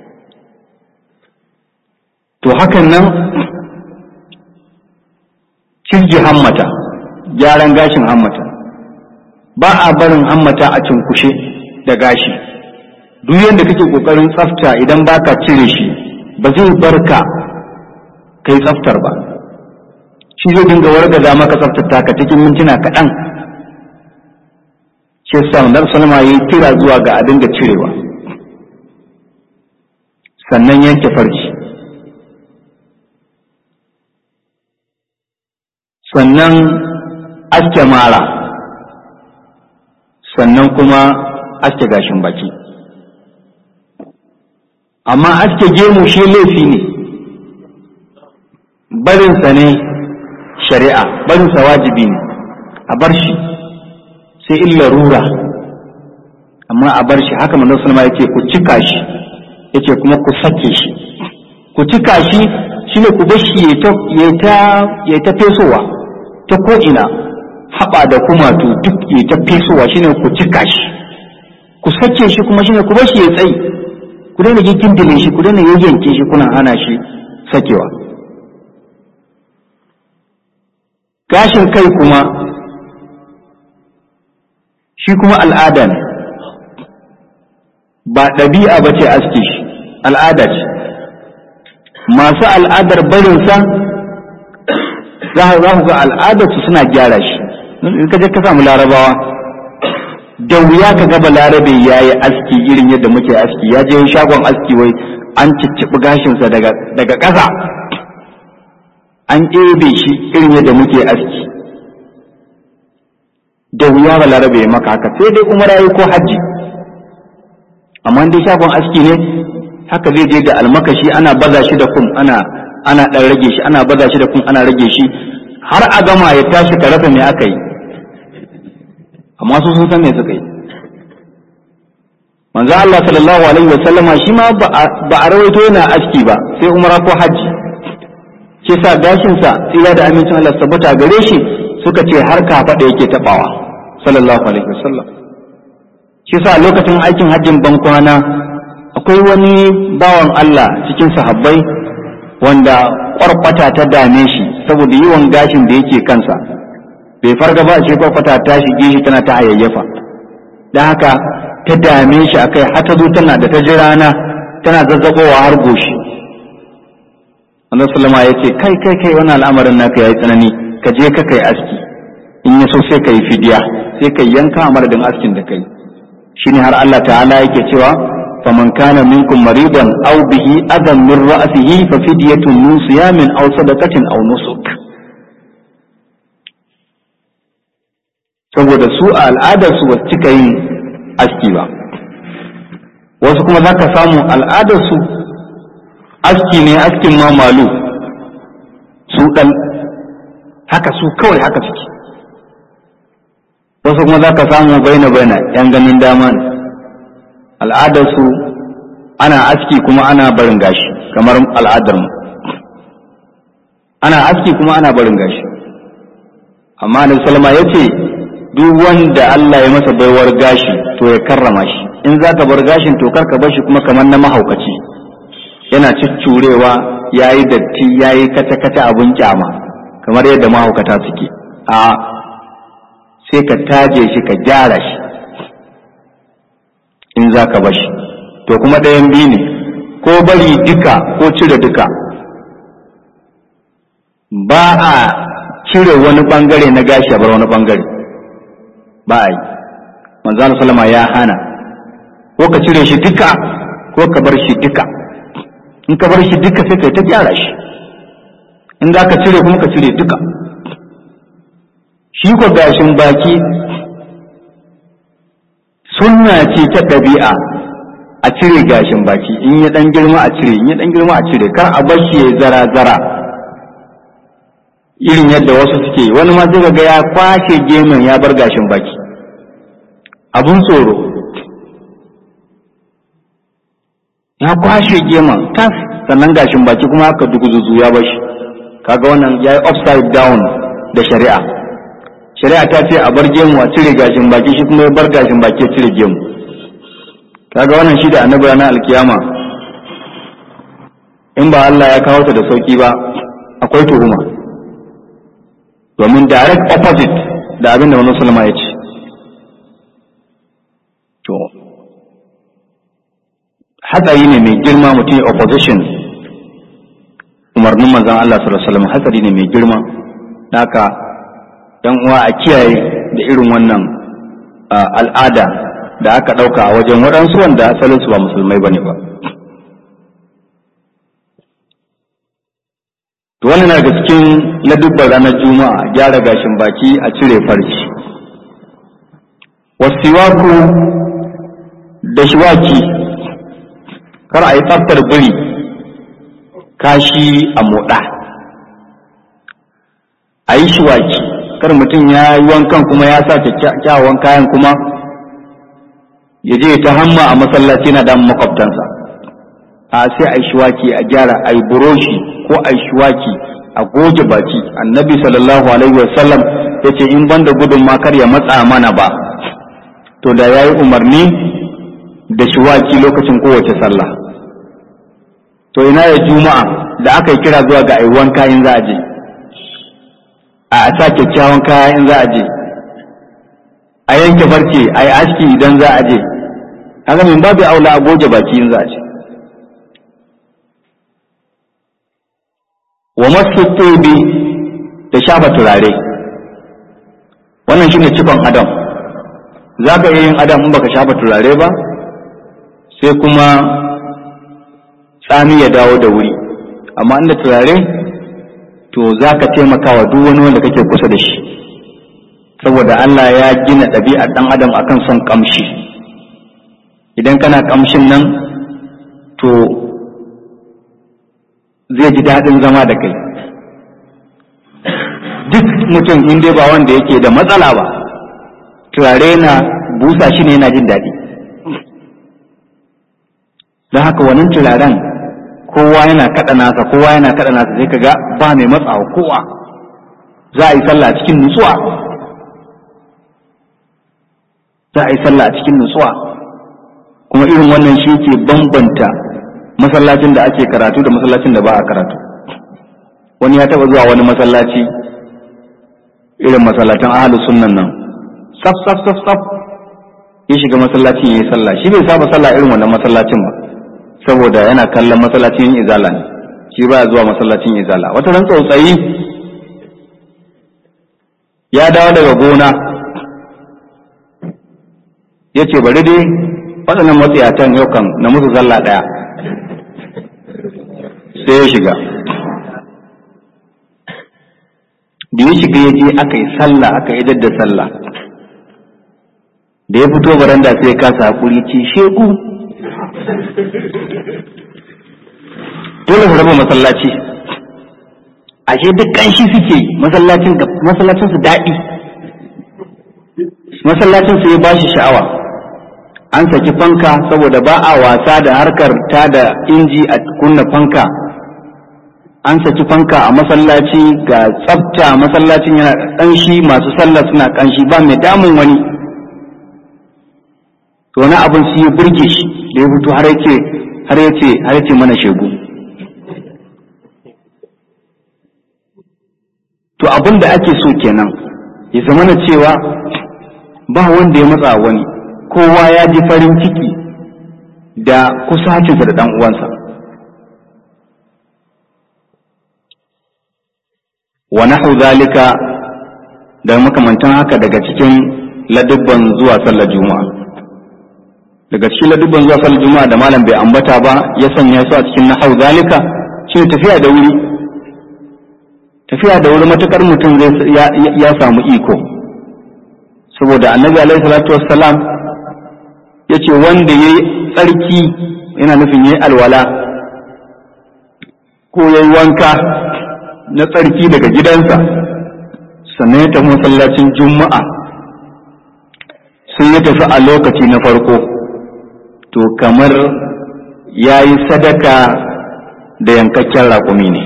to hakan nan cirji hammata gyaran gashin hammata ba a barin hammata a cunkushe da gashi duk yadda kake kokarin tsafta idan baka cire shi ba zai barka kai tsaftar ba shi zai dinga wargaza maka tsaftar ka cikin mintuna kaɗan shi yasa Annabi sallama yayi kira zuwa ga a dinga cirewa sannan yanke farci sannan aske mara sannan kuma aske gashin baki amma aske gemu shi laifi ne barinsa ne shari'a barinsa wajibi ne a bar shi sai illa rura amma a bar shi haka manzon sallama yace ku cika shi yace kuma ku sake shi ku cika shi shine ku bar shi ya ta ya ta fesowa ta ko ina haɓa da kumatu duk ya ta fesowa shine ku cika shi ku sake shi kuma shine ku bar shi ya tsayi ku daina gindile shi ku daina yayyanke shi kuna hana shi sakewa gashin kai kuma shi kuma al'ada ne ba ɗabi'a ba ce aske shi al'ada ce masu al'adar barinsa za ku ga al'adarsu suna gyara shi in ka je ka samu larabawa da wuya ka gaba larabe ya yi aski irin yadda muke aski ya je shagon aski wai an cicciɓi gashinsa daga ƙasa an ɗebe shi irin yadda muke aski da wuya ba larabe ya maka haka sai dai umara yi ko hajji amma dai shagon aski ne haka zai je da almakashi ana baza shi da kum ana ana ɗan rage shi ana baza shi da kum ana rage shi har a gama ya tashi ka rasa me aka yi amma su sun san me suka yi manzo Allah sallallahu alaihi wa sallama shi ma ba a rawaito yana aski ba sai umara ko hajji shi sa gashin sa tsira da amincin Allah tabbata gare shi suka ce har ka faɗa yake tabawa sallallahu alaihi wa sallam shi sa lokacin aikin hajjin ban kwana akwai wani bawan Allah cikin sahabbai wanda kwarkwata ta dame shi saboda yawan gashin da yake kansa bai farga ba ce kwarkwata ta shige shi tana ta hayayyafa don haka ta dame shi a kai har ta zo tana da ta ji rana tana zazzabowa har goshi Allah sallama ya ce kai kai kai wannan al'amarin naka yayi tsanani ka je ka kai aski in ya so sai ka yi fidiya sai ka yanka a madadin askin da kai shine har Allah ta'ala yake cewa faman kana minkum maridan aw bihi adan min ra'sihi fa fidyatun min siyamin aw sadaqatin aw nusuk saboda su a al'adarsu ba cika yin aski ba wasu kuma za ka samu al'adarsu aski ne askin ma malu su ɗan haka su kawai haka suke wasu kuma za ka samu baina baina yan ganin dama ne al'adarsu ana aski kuma ana barin gashi kamar al'adarmu ana aski kuma ana barin gashi amma da salama ya ce duk wanda Allah ya masa baiwar gashi to ya karrama shi in za ka bar gashin to kar ka bar shi kuma kamar na mahaukaci yana cuccurewa ya yi datti ya yi kace-kace abin kyama kamar yadda mahaukata suke a sai ka taje shi ka gyara shi in za ka bar shi to kuma ɗayan biyu ne ko bari duka ko cire duka ba a cire wani bangare na gashi a bar wani bangare ba a yi manzana salama ya hana ko ka cire shi duka ko ka bar shi duka in ka bar shi duka sai ka ta gyara shi in za ka cire kuma ka cire duka shi ko gashin baki sunna ce ta ɗabi'a a cire gashin baki in ya ɗan girma a cire in ya ɗan girma a cire kar a bar shi ya zara zara irin yadda wasu suke wani ma zai ga ya kwashe gemun ya bar gashin baki abun tsoro ya kwashe gemun tas sannan gashin baki kuma aka duguzuzu ya bashi kaga wannan ya yi upside down da shari'a shari'a ta ce a bar gemu a cire gashin baki shi kuma ya bar gashin baki ya cire gemu kaga wannan shi da annabi ranar alkiyama in ba Allah ya kawo ta da sauki ba akwai tuhuma domin direct opposite da abin da manzon sallama ya ce to hatsari ne mai girma mutum opposition umarnin manzon Allah sallallahu alaihi wasallam hatsari ne mai girma haka yan uwa a kiyaye da irin wannan al'ada da aka ɗauka a wajen waɗansu wanda asalinsu ba musulmai bane ba to wannan na daga cikin ladubban ranar juma'a gyara gashin baki a cire farci wasiwaku da shiwaki kar a yi tsaftar biri kashi a moɗa a yi shiwaki kar mutum ya yi wankan kuma ya sa kyakkyawan kayan kuma ya je ta hamma a masallaci na da makwabtansa a sai a yi shiwaki a gyara a yi buroshi ko a yi shiwaki a goge baki annabi sallallahu alaihi wasallam ya ce in banda gudun ma kar ya matsa mana ba to da ya yi umarni da shiwaki lokacin kowace sallah to ina ya juma'a da aka yi kira zuwa ga aiwan kayan za a je a sa kyakkyawan kaya in za a je a yanke farce a yi aski idan za a je haka min babu aula a goge baki in za a je wa masu tobi da shafa turare wannan shine cikon adam za ka iya yin adam in baka shafa turare ba sai kuma tsami ya dawo da wuri amma inda turare to za ka taimaka wa duk wani wanda kake kusa da shi saboda Allah ya gina ɗabi'ar ɗan adam akan son ƙamshi idan kana ƙamshin nan to zai ji daɗin zama da kai duk mutum in dai ba wanda yake da matsala ba turare na busa shi ne yana jin daɗi don haka wannan turaren kowa yana kaɗa nasa kowa yana kaɗa nasa sai kaga ba mai matsawa kowa za a yi sallah a cikin nutsuwa za a yi sallah a cikin nutsuwa kuma irin wannan shi ke bambanta masallacin da ake karatu da masallacin da ba a karatu wani ya taɓa zuwa wani masallaci irin masallatan ahalus sunnan nan saf saf saf saf ya shiga masallacin ya yi sallah shi bai saba sallah irin wannan masallacin ba saboda yana kallon masallacin izala ne shi ba zuwa masallacin izala wata ran tsautsayi ya dawo daga gona ya ce bari dai waɗannan matsayatan yau kan na musu sallah ɗaya sai ya shiga da ya shiga ya je aka yi sallah aka idar da sallah da ya fito baranda sai ya kasa hakuri ce shegu dole mu raba masallaci ashe duk kanshi suke masallacin masallacin su daɗi masallacin su ya bashi sha'awa an saki fanka saboda ba a wasa da harkar ta da inji a kunna fanka an saki fanka a masallaci ga tsafta masallacin yana ƙanshi masu sallah suna ƙanshi ba mai damun wani to wani abin su yi burge shi da ya fito har yace har yace har yace mana shegu to abin da ake so kenan ya zama na cewa ba wanda ya matsa wani kowa ya ji farin ciki da kusacinsa da ɗan uwansa wa nahu zalika da makamantan haka daga cikin ladubban zuwa sallar juma'a daga cikin ladubban zuwa sallar juma'a da malam bai ambata ba ya sanya su a cikin nahu zalika shine tafiya da wuri tafiya da wuri matukar mutum zai ya samu iko saboda annabi alaihi salatu wassalam ya ce wanda ya yi tsarki yana nufin ya yi alwala ko ya yi wanka na tsarki daga gidansa sannan ya tafi masallacin juma'a sai ya tafi a lokaci na farko to kamar ya yi sadaka da yankakken raƙumi ne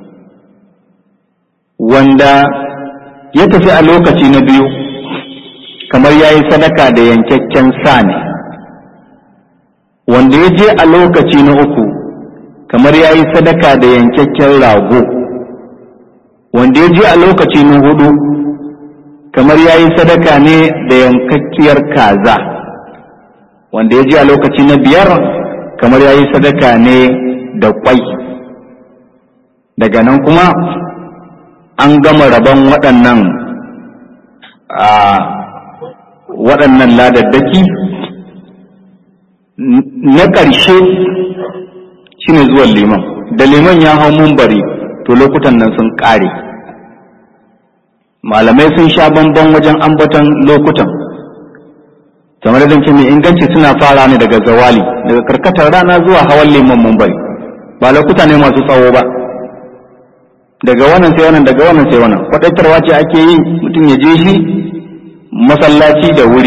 wanda ya tafi a lokaci na biyu kamar ya yi sadaka da yankakken sa ne wanda ya je a lokaci na uku kamar ya yi sadaka da yankakken rago wanda ya je a lokaci na hudu kamar ya yi sadaka ne da yankakkiyar kaza wanda ya je a lokaci na biyar kamar ya yi sadaka ne da kwai daga nan kuma an gama rabon waɗannan a waɗannan ladaddaki na ƙarshe shine zuwan liman da liman ya hau mumbari to lokutan nan sun ƙare malamai sun sha bamban wajen ambaton lokutan kamar da ce mai inganci suna fara ne daga zawali daga karkatar rana zuwa hawan liman mumbari ba lokuta ne masu tsawo ba daga wannan sai wannan daga wannan sai wannan kwadaitarwa ce ake yi mutum ya je shi masallaci da wuri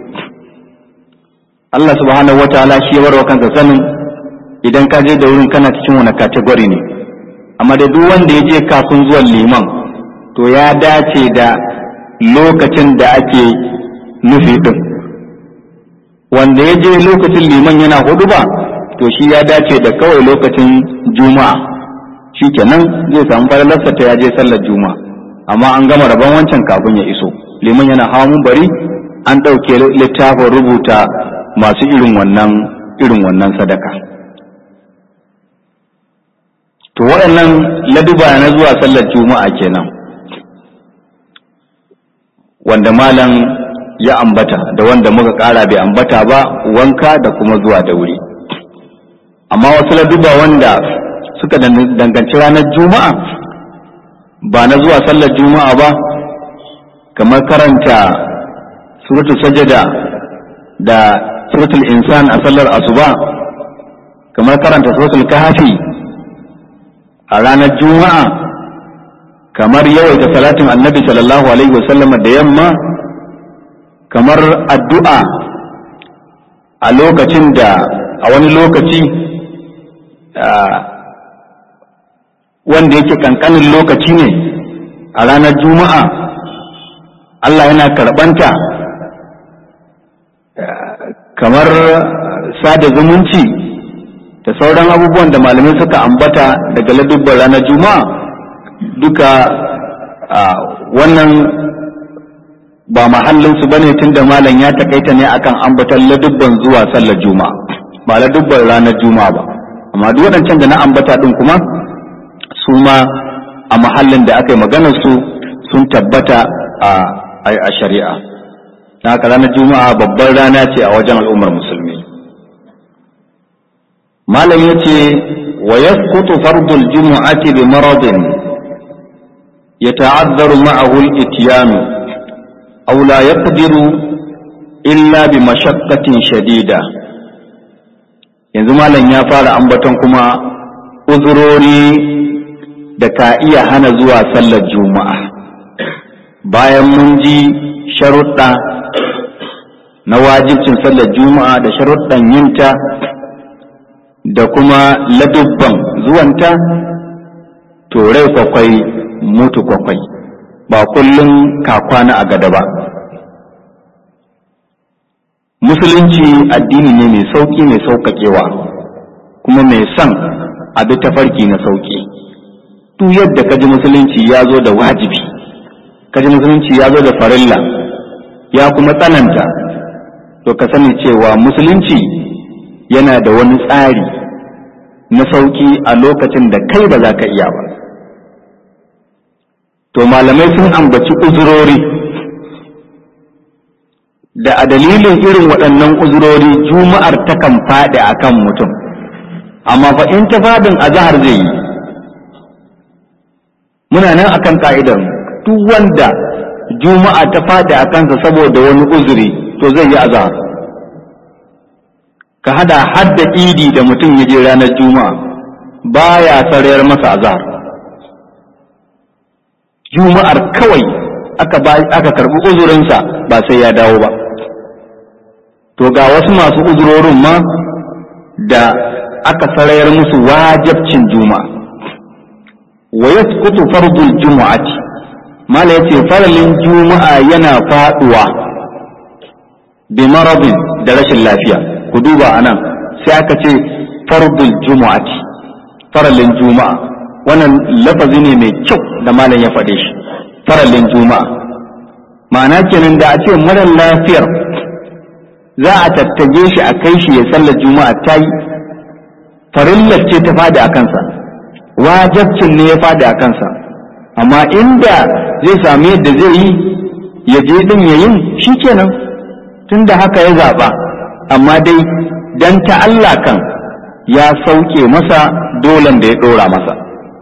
Allah subhanahu wataala shi ya warwa kansa sanin idan ka je da wurin kana cikin wani kategori ne amma da duk wanda ya je kafin zuwan liman to ya dace da lokacin da ake nufi din wanda ya je lokacin liman yana hudu ba to shi ya dace da kawai lokacin juma'a shi kenan zai samu falalarsa ta ya je sallar juma'a amma an gama rabon wancan kafin ya iso liman yana hawa bari an ɗauke littafin rubuta masu irin wannan irin wannan sadaka to waɗannan laduba na zuwa sallar juma'a kenan wanda malam ya ambata da wanda muka ƙara bai ambata ba wanka da kuma zuwa da wuri amma wasu laduba wanda suka danganci ranar juma'a ba na zuwa sallar juma'a ba kamar karanta suratul sajada da suratul insan a sallar asuba kamar karanta suratul kahfi a ranar juma'a kamar yawaita salatin annabi sallallahu alaihi wasallama da yamma kamar addu'a a lokacin da a wani lokaci wanda yake kankanin lokaci ne a ranar juma'a Allah yana karɓanta kamar sada zumunci da sauran abubuwan da malamai suka ambata daga ladubban ranar juma'a duka wannan ba mahallinsu ba ne tun da malam ya takaita ne akan ambatan ladubban zuwa sallar juma'a ba ladubban ranar juma'a ba amma duk waɗancan da na ambata ɗin kuma su ma a mahallin da aka yi maganar su sun tabbata a shari'a na haka ranar juma'a babbar rana ce a wajen al'ummar musulmi malam ya ce wa yasqutu fardul jumu'ati bi maradin yata'azzaru ma'ahu al-ityanu aw la yaqdiru illa bi mashaqqatin shadida yanzu malam ya fara ambaton kuma uzurori da ka iya hana zuwa sallar juma'a bayan mun ji sharuɗa na wajibcin sallar juma'a da sharuɗan yinta da kuma ladubban zuwanta to rai kwakwai mutu kwakwai ba kullum kakwana a gada ba musulunci addini ne mai sauƙi mai sauƙaƙewa kuma mai son abi tafarki na sauƙi duk yadda kaji musulunci ya zo da wajibi kaji musulunci ya zo da farilla ya kuma tsananta to ka sani cewa musulunci yana da wani tsari na sauƙi a lokacin da kai ba za ka iya ba to malamai sun ambaci uzurori da a dalilin irin waɗannan uzurori juma'ar takan faɗi a kan mutum amma fa in ta faɗin azahar zai yi muna nan akan ka'idar duk wanda juma'a ta faɗi a kansa saboda wani uzuri to zai yi azahar ka hada hadda idi da mutum ya je ranar juma'a baya sarayar masa azahar juma'ar kawai aka aka karbi uzurinsa ba sai ya dawo ba to ga wasu masu uzurorin ma da aka sarayar musu wajabcin juma'a wa yasqutu fardul jumu'ati mala yace faralin juma'a yana faduwa bi maradin da rashin lafiya ku duba anan sai aka ce fardul jumu'ati faralin juma'a wannan lafazi ne mai kyau da malam ya faɗe shi faralin juma'a ma'ana kenan da a ce mara lafiyar za a tattage shi a kai shi ya sallar juma'a ta yi farillar ce ta fada a kansa wajabcin ne ya fada a kansa amma inda zai sami yadda zai yi ya je din ya yin shi kenan tun da haka ya zaɓa amma dai dan ta Allah kan ya sauke masa dolan da ya ɗora masa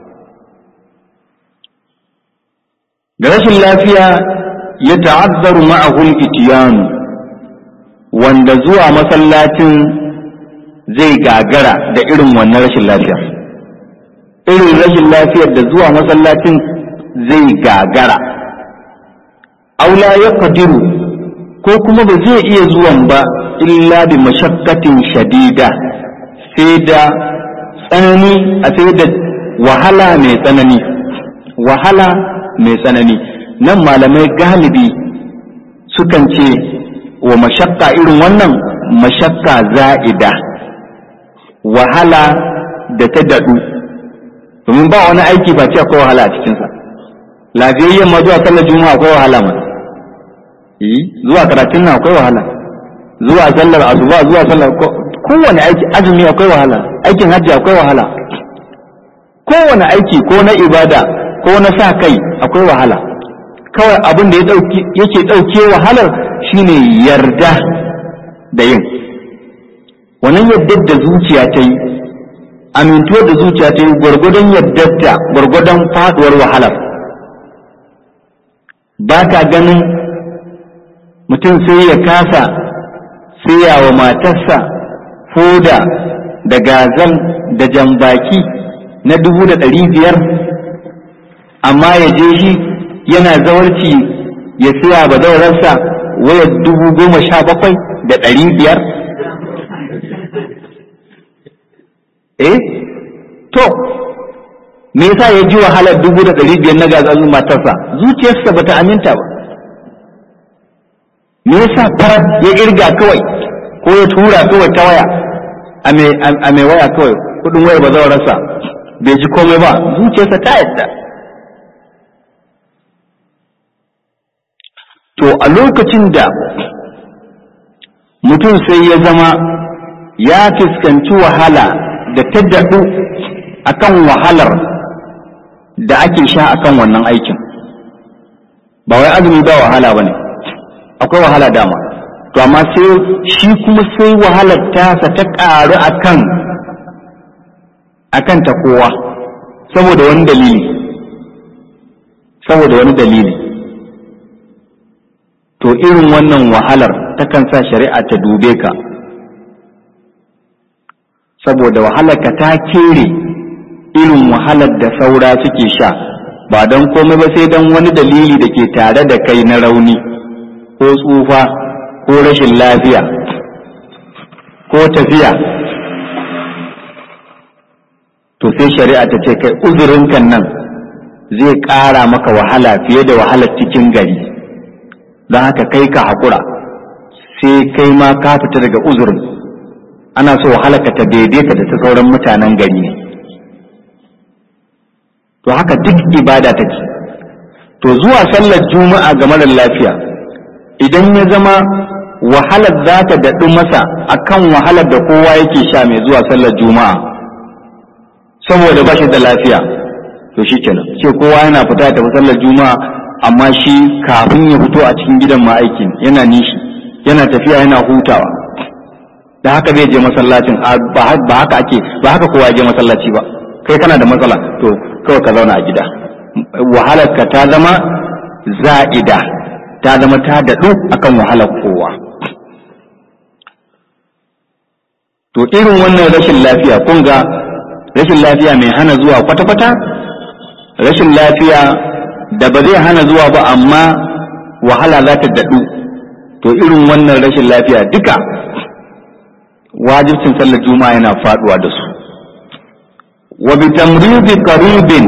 da rashin lafiya ya ta'azzaru ma'ahul itiyanu wanda zuwa masallacin zai gagara da irin wannan rashin lafiya irin rashin lafiyar da zuwa masallacin zai gagara aula ya kadiru ko kuma ba zai iya zuwan ba illa bi mashakkatin shadida sai da tsanani a sai da wahala mai tsanani wahala mai tsanani nan malamai galibi sukan ce wa mashakka irin wannan mashakka za'ida wahala da ta daɗu domin ba wani aiki ba ce akwai wahala a cikinsa lafiyayyen ma zuwa sallar juma'a akwai wahala ma zuwa karatun nan akwai wahala zuwa sallar asuba zuwa sallar kowane aiki azumi akwai wahala aikin hajji akwai wahala kowane aiki ko na ibada ko na sa kai akwai wahala kawai abin da yake ɗauke wahalar shine yarda da yin wannan yardar da zuciya ta yi amintuwar da zuciya ta yi gwargwadon yardarta gwargwadon faduwar wahalar ba ka ganin mutum sai ya kasa siya wa matarsa foda da gazal da jambaki na dubu da ɗari biyar amma ya je shi yana zawarci ya siya ba zaurarsa waya dubu goma sha bakwai da ɗari biyar eh to me yasa ya ji wahalar dubu da ɗari biyar na gazalin matarsa zuciyarsa bata aminta ba me yasa farar ya irga kawai ko ya tura kawai ta waya a mai waya kawai kudin waya ba zai rasa bai ji komai ba zuciyarsa ta yadda to a lokacin da mutum sai ya zama ya fuskanci wahala da ta daɗu akan wahalar da ake sha akan wannan aikin ba wai azumi ba wahala ba ne akwai wahala dama to amma sai shi kuma sai wahalar tasa ta ƙaru akan akan ta kowa saboda wani dalili saboda wani dalili to irin wannan wahalar takan sa shari'a ta dube ka saboda wahalar ka ta kere irin wahalar da saura suke sha ba don komai ba sai don wani dalili da ke tare da kai na rauni ko tsufa ko rashin lafiya ko tafiya to sai shari'a ta ce kai uzurinkan nan zai ƙara maka wahala fiye da wahalar cikin gari don haka kai ka haƙura sai kai ma ka fita daga uzurin ana so wahalarka ta daidaita da ta sauran mutanen gari ne to haka duk ibada take to zuwa sallar juma'a ga marar lafiya idan ya zama wahalar za ta daɗu masa akan wahalar da kowa yake sha mai zuwa sallar juma'a saboda ba shi da lafiya to shi kenan ce kowa yana fita ya tafi sallar juma'a amma shi kafin ya fito a cikin gidan ma aikin yana nishi yana tafiya yana hutawa da haka zai je masallacin ba haka ake ba haka kowa je masallaci ba kai kana da matsala to kawai ka zauna a gida wahalar ka ta zama za'ida ta zama ta daɗu akan wahalar kowa to irin wannan rashin lafiya kun ga rashin lafiya mai hana zuwa kwata-kwata rashin lafiya da ba zai hana zuwa ba amma wahala za ta daɗu to irin wannan rashin lafiya duka wajibcin sallar juma'a yana faduwa da su wa bi tamridi qaribin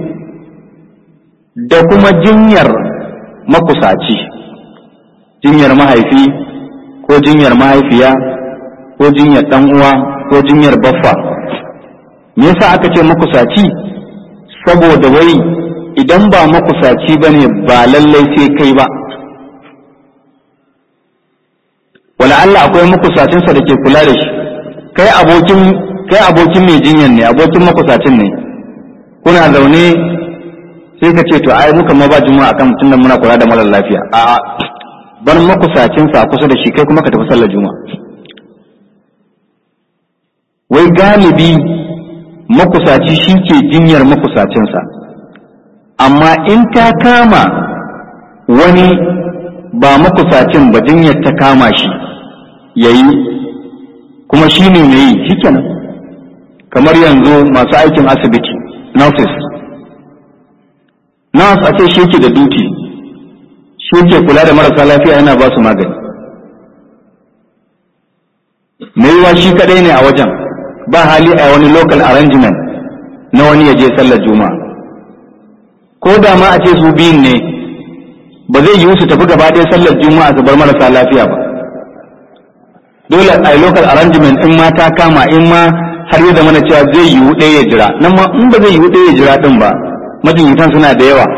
da kuma jinyar makusaci jinyar mahaifi ko jinyar mahaifiya ko jinyar dan uwa ko jinyar baffa me yasa aka ce makusaci saboda wai idan ba makusaci bane ba lallai sai kai ba wala Allah akwai makusacinsa da ke kula da shi kai abokin kai abokin mai jinyan ne abokin makusacin ne kuna zaune sai ka ce to ai muka ma ba juma'a akan mutum muna kula da mara lafiya a bar makusacinsa kusa da shi kai kuma ka tafi sallar juma'a wai galibi makusaci shi ke jinyar makusacinsa amma in ta kama wani ba makusacin ba jinyar ta kama shi yayi kuma shi ne mai yi shikenan kamar yanzu masu aikin asibiti nurses nurse a ce shi ke da duty shi ke kula da marasa lafiya yana ba su magani mai yiwa shi kadai ne a wajen ba hali a wani local arrangement na wani ya je sallar juma'a ko da ma a ce su biyun ne ba zai yiwu su tafi gaba ɗaya sallar juma'a su bar marasa lafiya ba dole a local arrangement in ma ta kama in ma har yi zamana cewa zai yiwu ɗaya ya jira nan ma in ba zai yiwu ɗaya ya jira ɗin ba majinyatan suna da yawa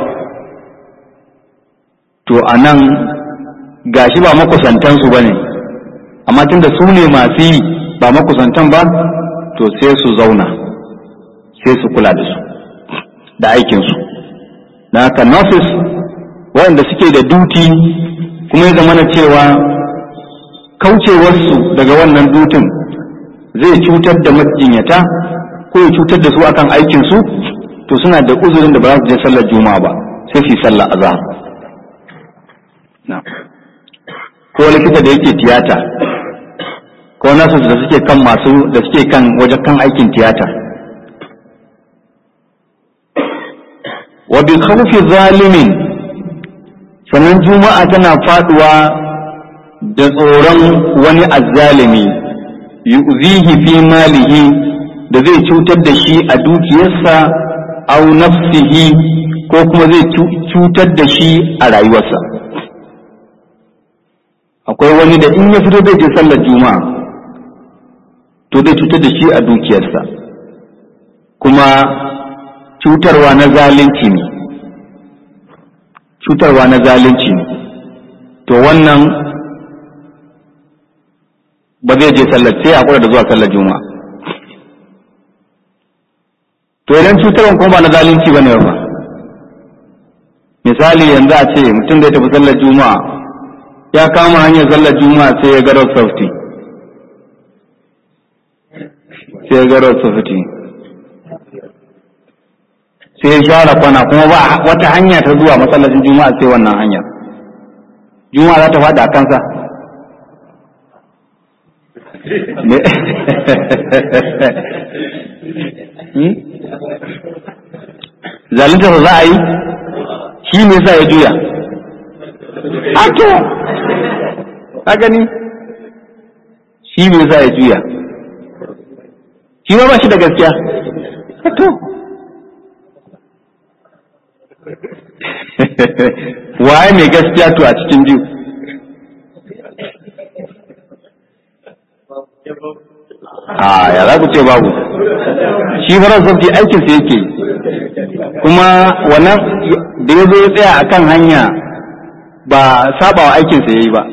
to a nan gashi ba makusantansu ba ne amma tunda su ne masu yi ba makusantan ba to sai su zauna sai su kula da su da aikinsu da haka nurses waɗanda suke da duti kuma ya zamana cewa kaucewarsu daga wannan dutin zai cutar da majinyata ko ya cutar da su akan aikinsu to suna da uzurin da ba za su je sallar juma'a ba sai su yi sallar azhar ko likita da yake tiyata ko nasu da suke kan masu da suke kan wajen kan aikin tiyata wa bi khawfi zalimin sannan juma'a tana faduwa da tsoron wani azzalimi yu'zihi fi malihi da zai cutar da shi a dukiyarsa au nafsihi ko kuma zai cutar da shi a rayuwarsa akwai wani da in ya fito zai je sallar juma'a to zai cutar da shi a dukiyarsa kuma cutarwa na zalunci ne cutarwa na zalunci ne to wannan ba zai je sallar sai a da zuwa sallar juma'a to idan cutarwan kuma ba na zalunci ba ne ba misali yanzu a ce mutum zai tafi sallar juma'a ya kama hanyar sallar juma'a sai ya ga road safety sai ya ga road safety sai ya share kwana kuma ba wata hanya ta zuwa masallacin juma'a sai wannan hanya juma'a za ta faɗi a kansa zalunta za a yi shi ne sa ya juya Ato! Ka gani? Shi me za ya juya. Shi ma ba shi da gaskiya. Ato! Waye mai gaskiya to a cikin biyu? A ya za ku ce babu. Shi farar sabti aikinsa yake kuma wannan da ya zo ya tsaya a kan hanya ba sabawa aikinsa ya yi ba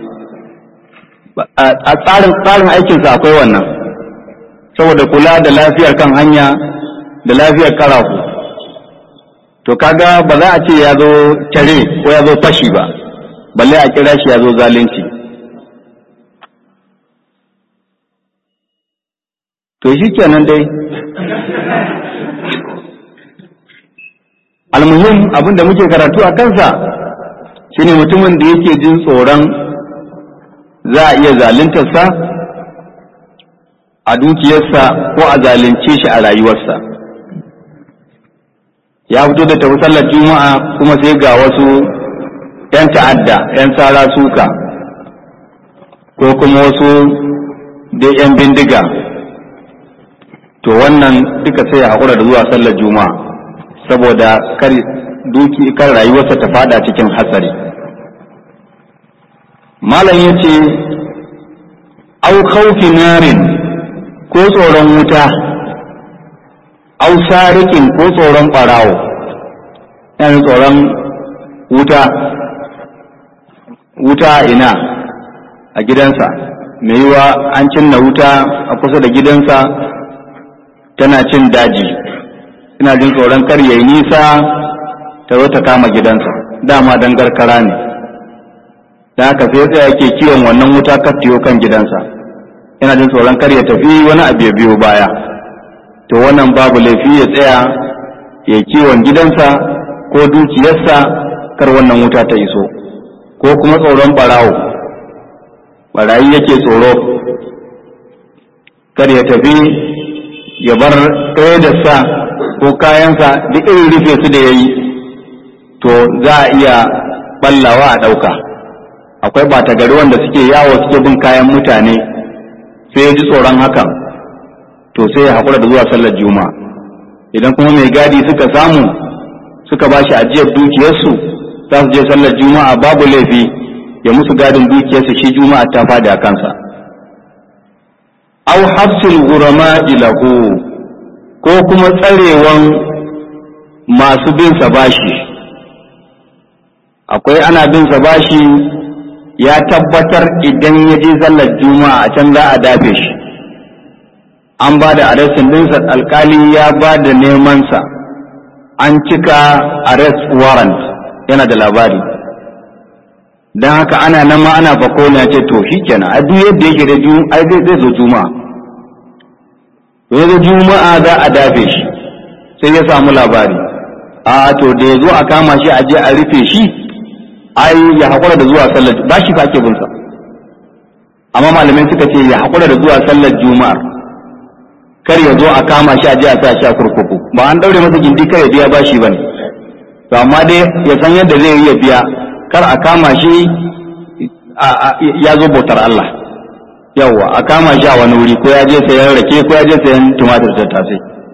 a tsarin tsarin aikinsa akwai wannan saboda kula da lafiyar kan hanya da lafiyar karafu to kaga ba za a ce ya zo tare ko ya zo fashi ba balle a kira shi ya zo zalunci to shi kenan dai almuhim abin da muke karatu a kansa shine mutumin da yake jin tsoron za a iya zaluntarsa a dukiyarsa ko a zalunce shi a rayuwarsa ya fito da tafi sallar juma'a kuma sai ga wasu 'yan ta'adda 'yan tsara suka ko kuma wasu da 'yan bindiga to wannan duka sai ya haƙura da zuwa sallar juma'a saboda kar duki kan rayuwarsa ta fada cikin hatsari malam ya ce au khawfi narin ko tsoron wuta au sarikin ko tsoron ɓarawo yana tsoron wuta wuta ina a gidansa mai yiwa an cinna wuta a kusa da gidansa tana cin daji ina jin tsoron kar yayi nisa ta zo ta kama gidansa dama dan garkara ne da haka sai tsaya yake kiwon wannan wuta kaftiyo kan gidansa ina jin tsoron kar ya tafi wani abu ya biyo baya to wannan babu laifi ya tsaya ya kiwon gidansa ko dukiyarsa kar wannan wuta ta iso ko kuma tsoron barawo barayi yake tsoro kar ya tafi ya bar ɗaya da sa ko kayansa duk irin rufe su da ya yi to za a iya ballawa a ɗauka akwai ɓata gari wanda suke yawo suke bin kayan mutane sai ya ji tsoron hakan to sai ya haƙura da zuwa sallar juma'a idan kuma mai gadi suka samu suka ba shi ajiyar dukiyarsu za su je sallar juma'a babu laifi ya musu gadin dukiyarsu shi juma'a ta fadi a kansa au hafsil gurama ilahu ko kuma tsarewan masu bin sa bashi akwai ana bin sa bashi ya tabbatar idan ya je sallar juma'a a can za a dafe shi an ba da arrestin dinsa alkali ya ba da nemansa an cika arrest warrant yana da labari don haka ana nan ma ana fako na ce to shi kenan a duk yadda yake da ai zai zo juma'a yanzu juma'a za a dafe shi sai ya samu labari a to da ya zo a kama shi a je a rufe shi ai ya haƙura da zuwa sallar ba shi fa ake binsa amma malamai suka ce ya haƙura da zuwa sallar juma'ar kar ya zo a kama shi a je a sa shi a kurkuku ba an daure masa gindi kar ya biya bashi bane to amma dai ya san yadda zai yi ya biya kar a kama shi ya zo bautar Allah yawwa a kama shi a wani wuri ko ya je sayan rake ko ya je sayan tumatir da tasai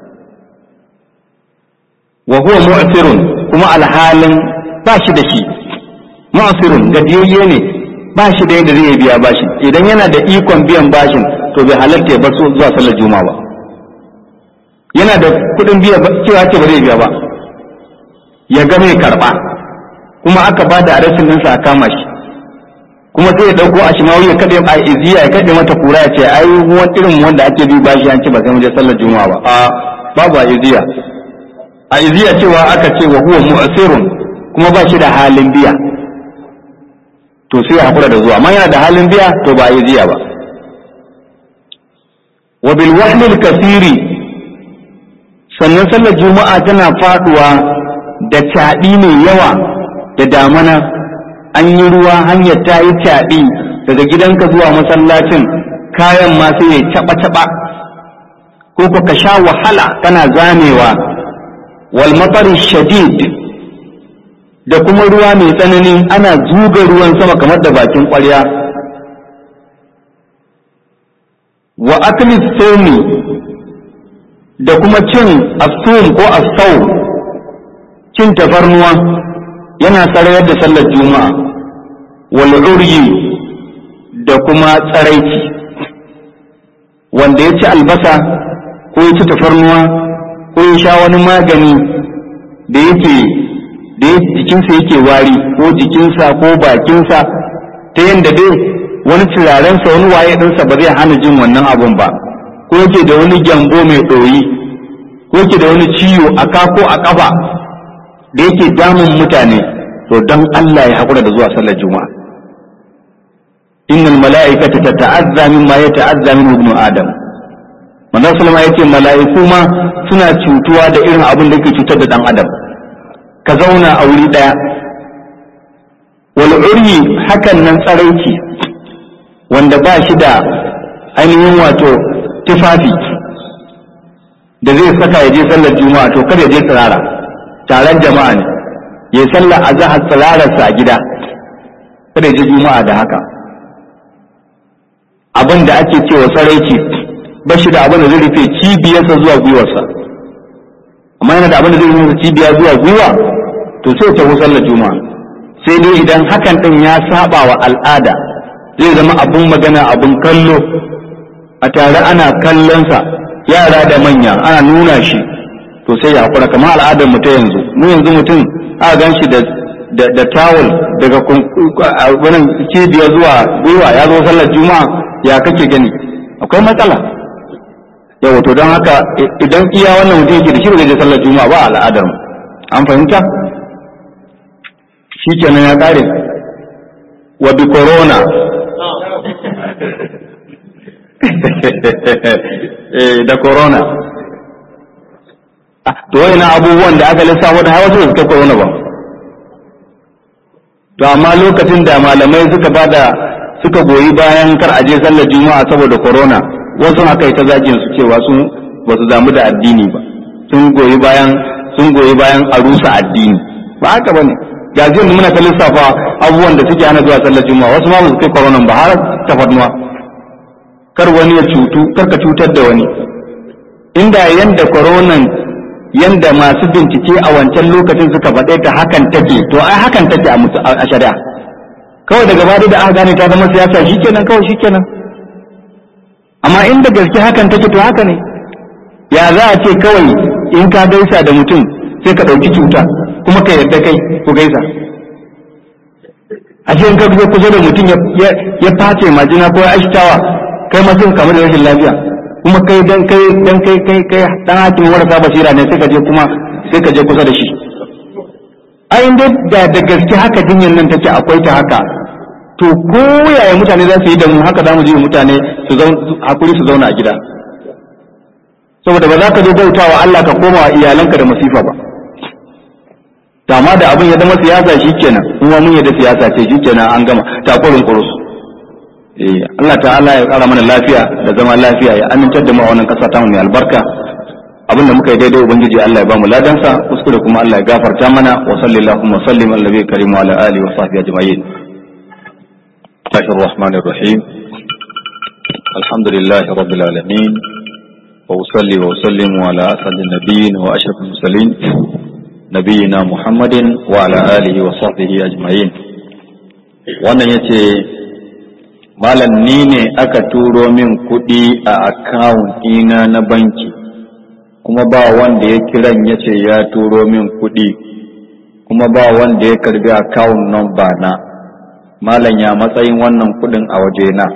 wa huwa mu'sirun kuma alhalin ba shi da shi mu'sirun gadiyayye ne ba shi da yadda zai biya bashin idan yana da ikon biyan bashin to bai halarta ya bar su zuwa sallar juma'a ba yana da kuɗin biya cewa ce ba zai biya ba ya ga mai karɓa kuma aka ba da arashin ɗinsa a kama shi kuma sai ya ɗauko a shimawi ya kaɗe a iziya ya kaɗe mata kura ya ce ai wani irin wanda ake bi bashi an ce ba sai mu je sallar juma'a ba a babu a iziya a iziya cewa aka ce wa huwa mu'sirun kuma ba shi da halin biya to sai ya hakura da zuwa amma yana da halin biya to ba iziya ba wa bil wahlil kasiri sannan sallar juma'a tana faduwa da caɗi mai yawa da damana an yi ruwa hanyar ta yi caɗi daga gidanka zuwa masallacin kayan ma sai ya caɓa-caɓa ko ka sha wahala kana zamewa wal matari shadid da kuma ruwa mai tsanani ana zuga ruwan sama kamar da bakin ƙwarya wa akli somi da kuma cin asum ko asau cin tafarnuwa yana sarayar da sallar juma'a wal uryi da kuma tsaraici wanda ya ci albasa ko ya ci tafarnuwa ko ya sha wani magani da yake da jikinsa yake wari ko jikinsa ko bakinsa ta yadda dai wani turarensa wani waye ɗinsa ba zai hana jin wannan abun ba ko yake da wani gyambo mai ɗoyi ko yake da wani ciwo a ka ko a ƙafa da yake damun mutane to don Allah ya haƙura da zuwa sallar juma'a innal mala'ikata tata'azza mimma yata'azza min ibnu adam manzon sallama yace mala'iku ma suna cutuwa da irin abin da yake cutar da dan adam ka zauna a wuri daya wal uryi hakan nan tsaraici wanda ba shi da ainihin wato tufafi da zai saka ya je sallar juma'a to kada ya je tsirara taron jama'a ne ya sallar azhar tsirararsa a gida kada ya je juma'a da haka abin da ake cewa tsaraici ba shi da abin da zai rufe cibiyarsa zuwa gwiwarsa amma yana da abin da zai rufe cibiya zuwa gwiwa to sai ta sallar juma'a sai dai idan hakan din ya saba wa al'ada zai zama abun magana abun kallo a tare ana kallonsa yara da manya ana nuna shi to sai ya hakura kamar al'adar mu ta yanzu mu yanzu mutum a gan shi da da tawul daga wannan cibiya zuwa gwiwa ya zo sallar juma'a ya kake gani akwai matsala yawa to don haka idan iya wannan mutum yake da shi ba zai je sallar juma'a ba al'adar mu an fahimta shi kenan ya kare wa bi corona da corona to na abubuwan da aka lissafo da hawa su ta corona ba to amma lokacin da malamai suka bada suka goyi bayan kar aje sallar juma'a saboda corona wasu aka yi ta zagin su cewa sun ba su damu da addini ba sun goyi bayan sun goyi bayan a rusa addini ba haka bane ga yanzu muna ta lissafa abubuwan da suke hana zuwa sallar juma'a wasu ma ba su kai corona ba har tafarnuwa kar wani ya cutu kar ka cutar da wani inda yanda coronan yanda masu bincike a wancan lokacin suka faɗe ta hakan take to ai hakan take a shari'a kawai daga bada da aka gane ta zama siyasa shikenan kawai shikenan amma inda gaske hakan take to haka ne ya za a ce kawai in ka gaisa da mutum sai ka ɗauki cuta kuma ka yarda kai ku gaisa a ce in ka kusa da mutum ya face majina ko ya ashtawa kai ma sai kamar da rashin lafiya kuma kai dan kai dan kai kai kai dan hakimin warasa basira ne sai ka je kuma sai ka je kusa da shi ai dai da da gaske haka jinyar nan take akwai ta haka to ko yaya mutane za su yi da mu haka za mu ji mutane su hakuri su zauna a gida saboda ba za ka zo bautawa Allah ka koma wa iyalanka da masifa ba amma da abin ya zama siyasa shikenan kuma mun yadda siyasa ce shikenan an gama takurin kurus eh Allah ta'ala ya kara mana lafiya da zama lafiya ya amintar da mu a wannan kasa ta mu mai albarka abinda muka yi daidai ubangiji Allah ya ba mu ladansa kuskure kuma Allah ya gafarta mana wa sallallahu wa sallim ala nabiyyi karim wa ala alihi wa sahbihi ajma'in Bismillahir Rahmanir Rahim Alhamdulillahi Rabbil Alamin wa usalli wa usallimu ala asadin nabiyyin wa ashrafil mursalin nabiyina Muhammadin wa ala alihi wa sahbihi ajma'in wannan yace malam ni ne aka turo min kuɗi a akawun ɗina na banki kuma ba wanda ya kiran ya ce ya turo min kuɗi kuma ba wanda ya karbi akawun number na malam ya matsayin wannan kuɗin a wajena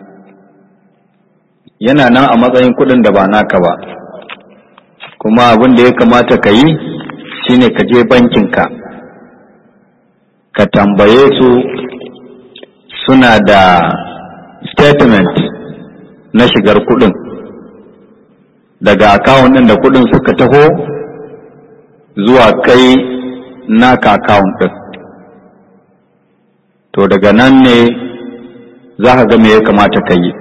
yana nan a matsayin kuɗin da ba naka ba kuma abin da ya kamata ka yi shine ka je bankinka ka tambaye su suna da statement na shigar kuɗin daga akawun ɗin da kuɗin suka taho zuwa kai naka akawun ɗin to daga nan ne za ka ga me ya kamata ka yi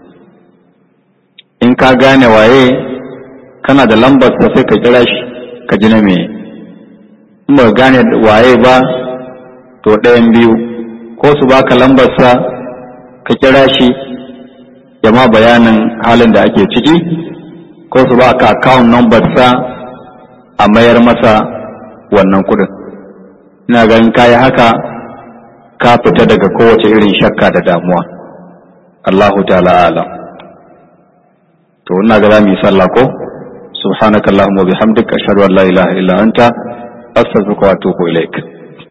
in ka gane waye kana da lambar sai ka kira shi ka ji na me in ba gane waye ba to ɗayan biyu ko su baka lambarsa ka kira shi ya ma bayanin halin da ake ciki ko su ba ka account number sa a mayar masa wannan kudin ina ganin kayi haka ka fita daga kowace irin shakka da damuwa Allahu ta'ala alam to ina ga zamu yi sallah ko subhanakallahumma bihamdika ashhadu an la ilaha illa anta astaghfiruka wa atubu ilaik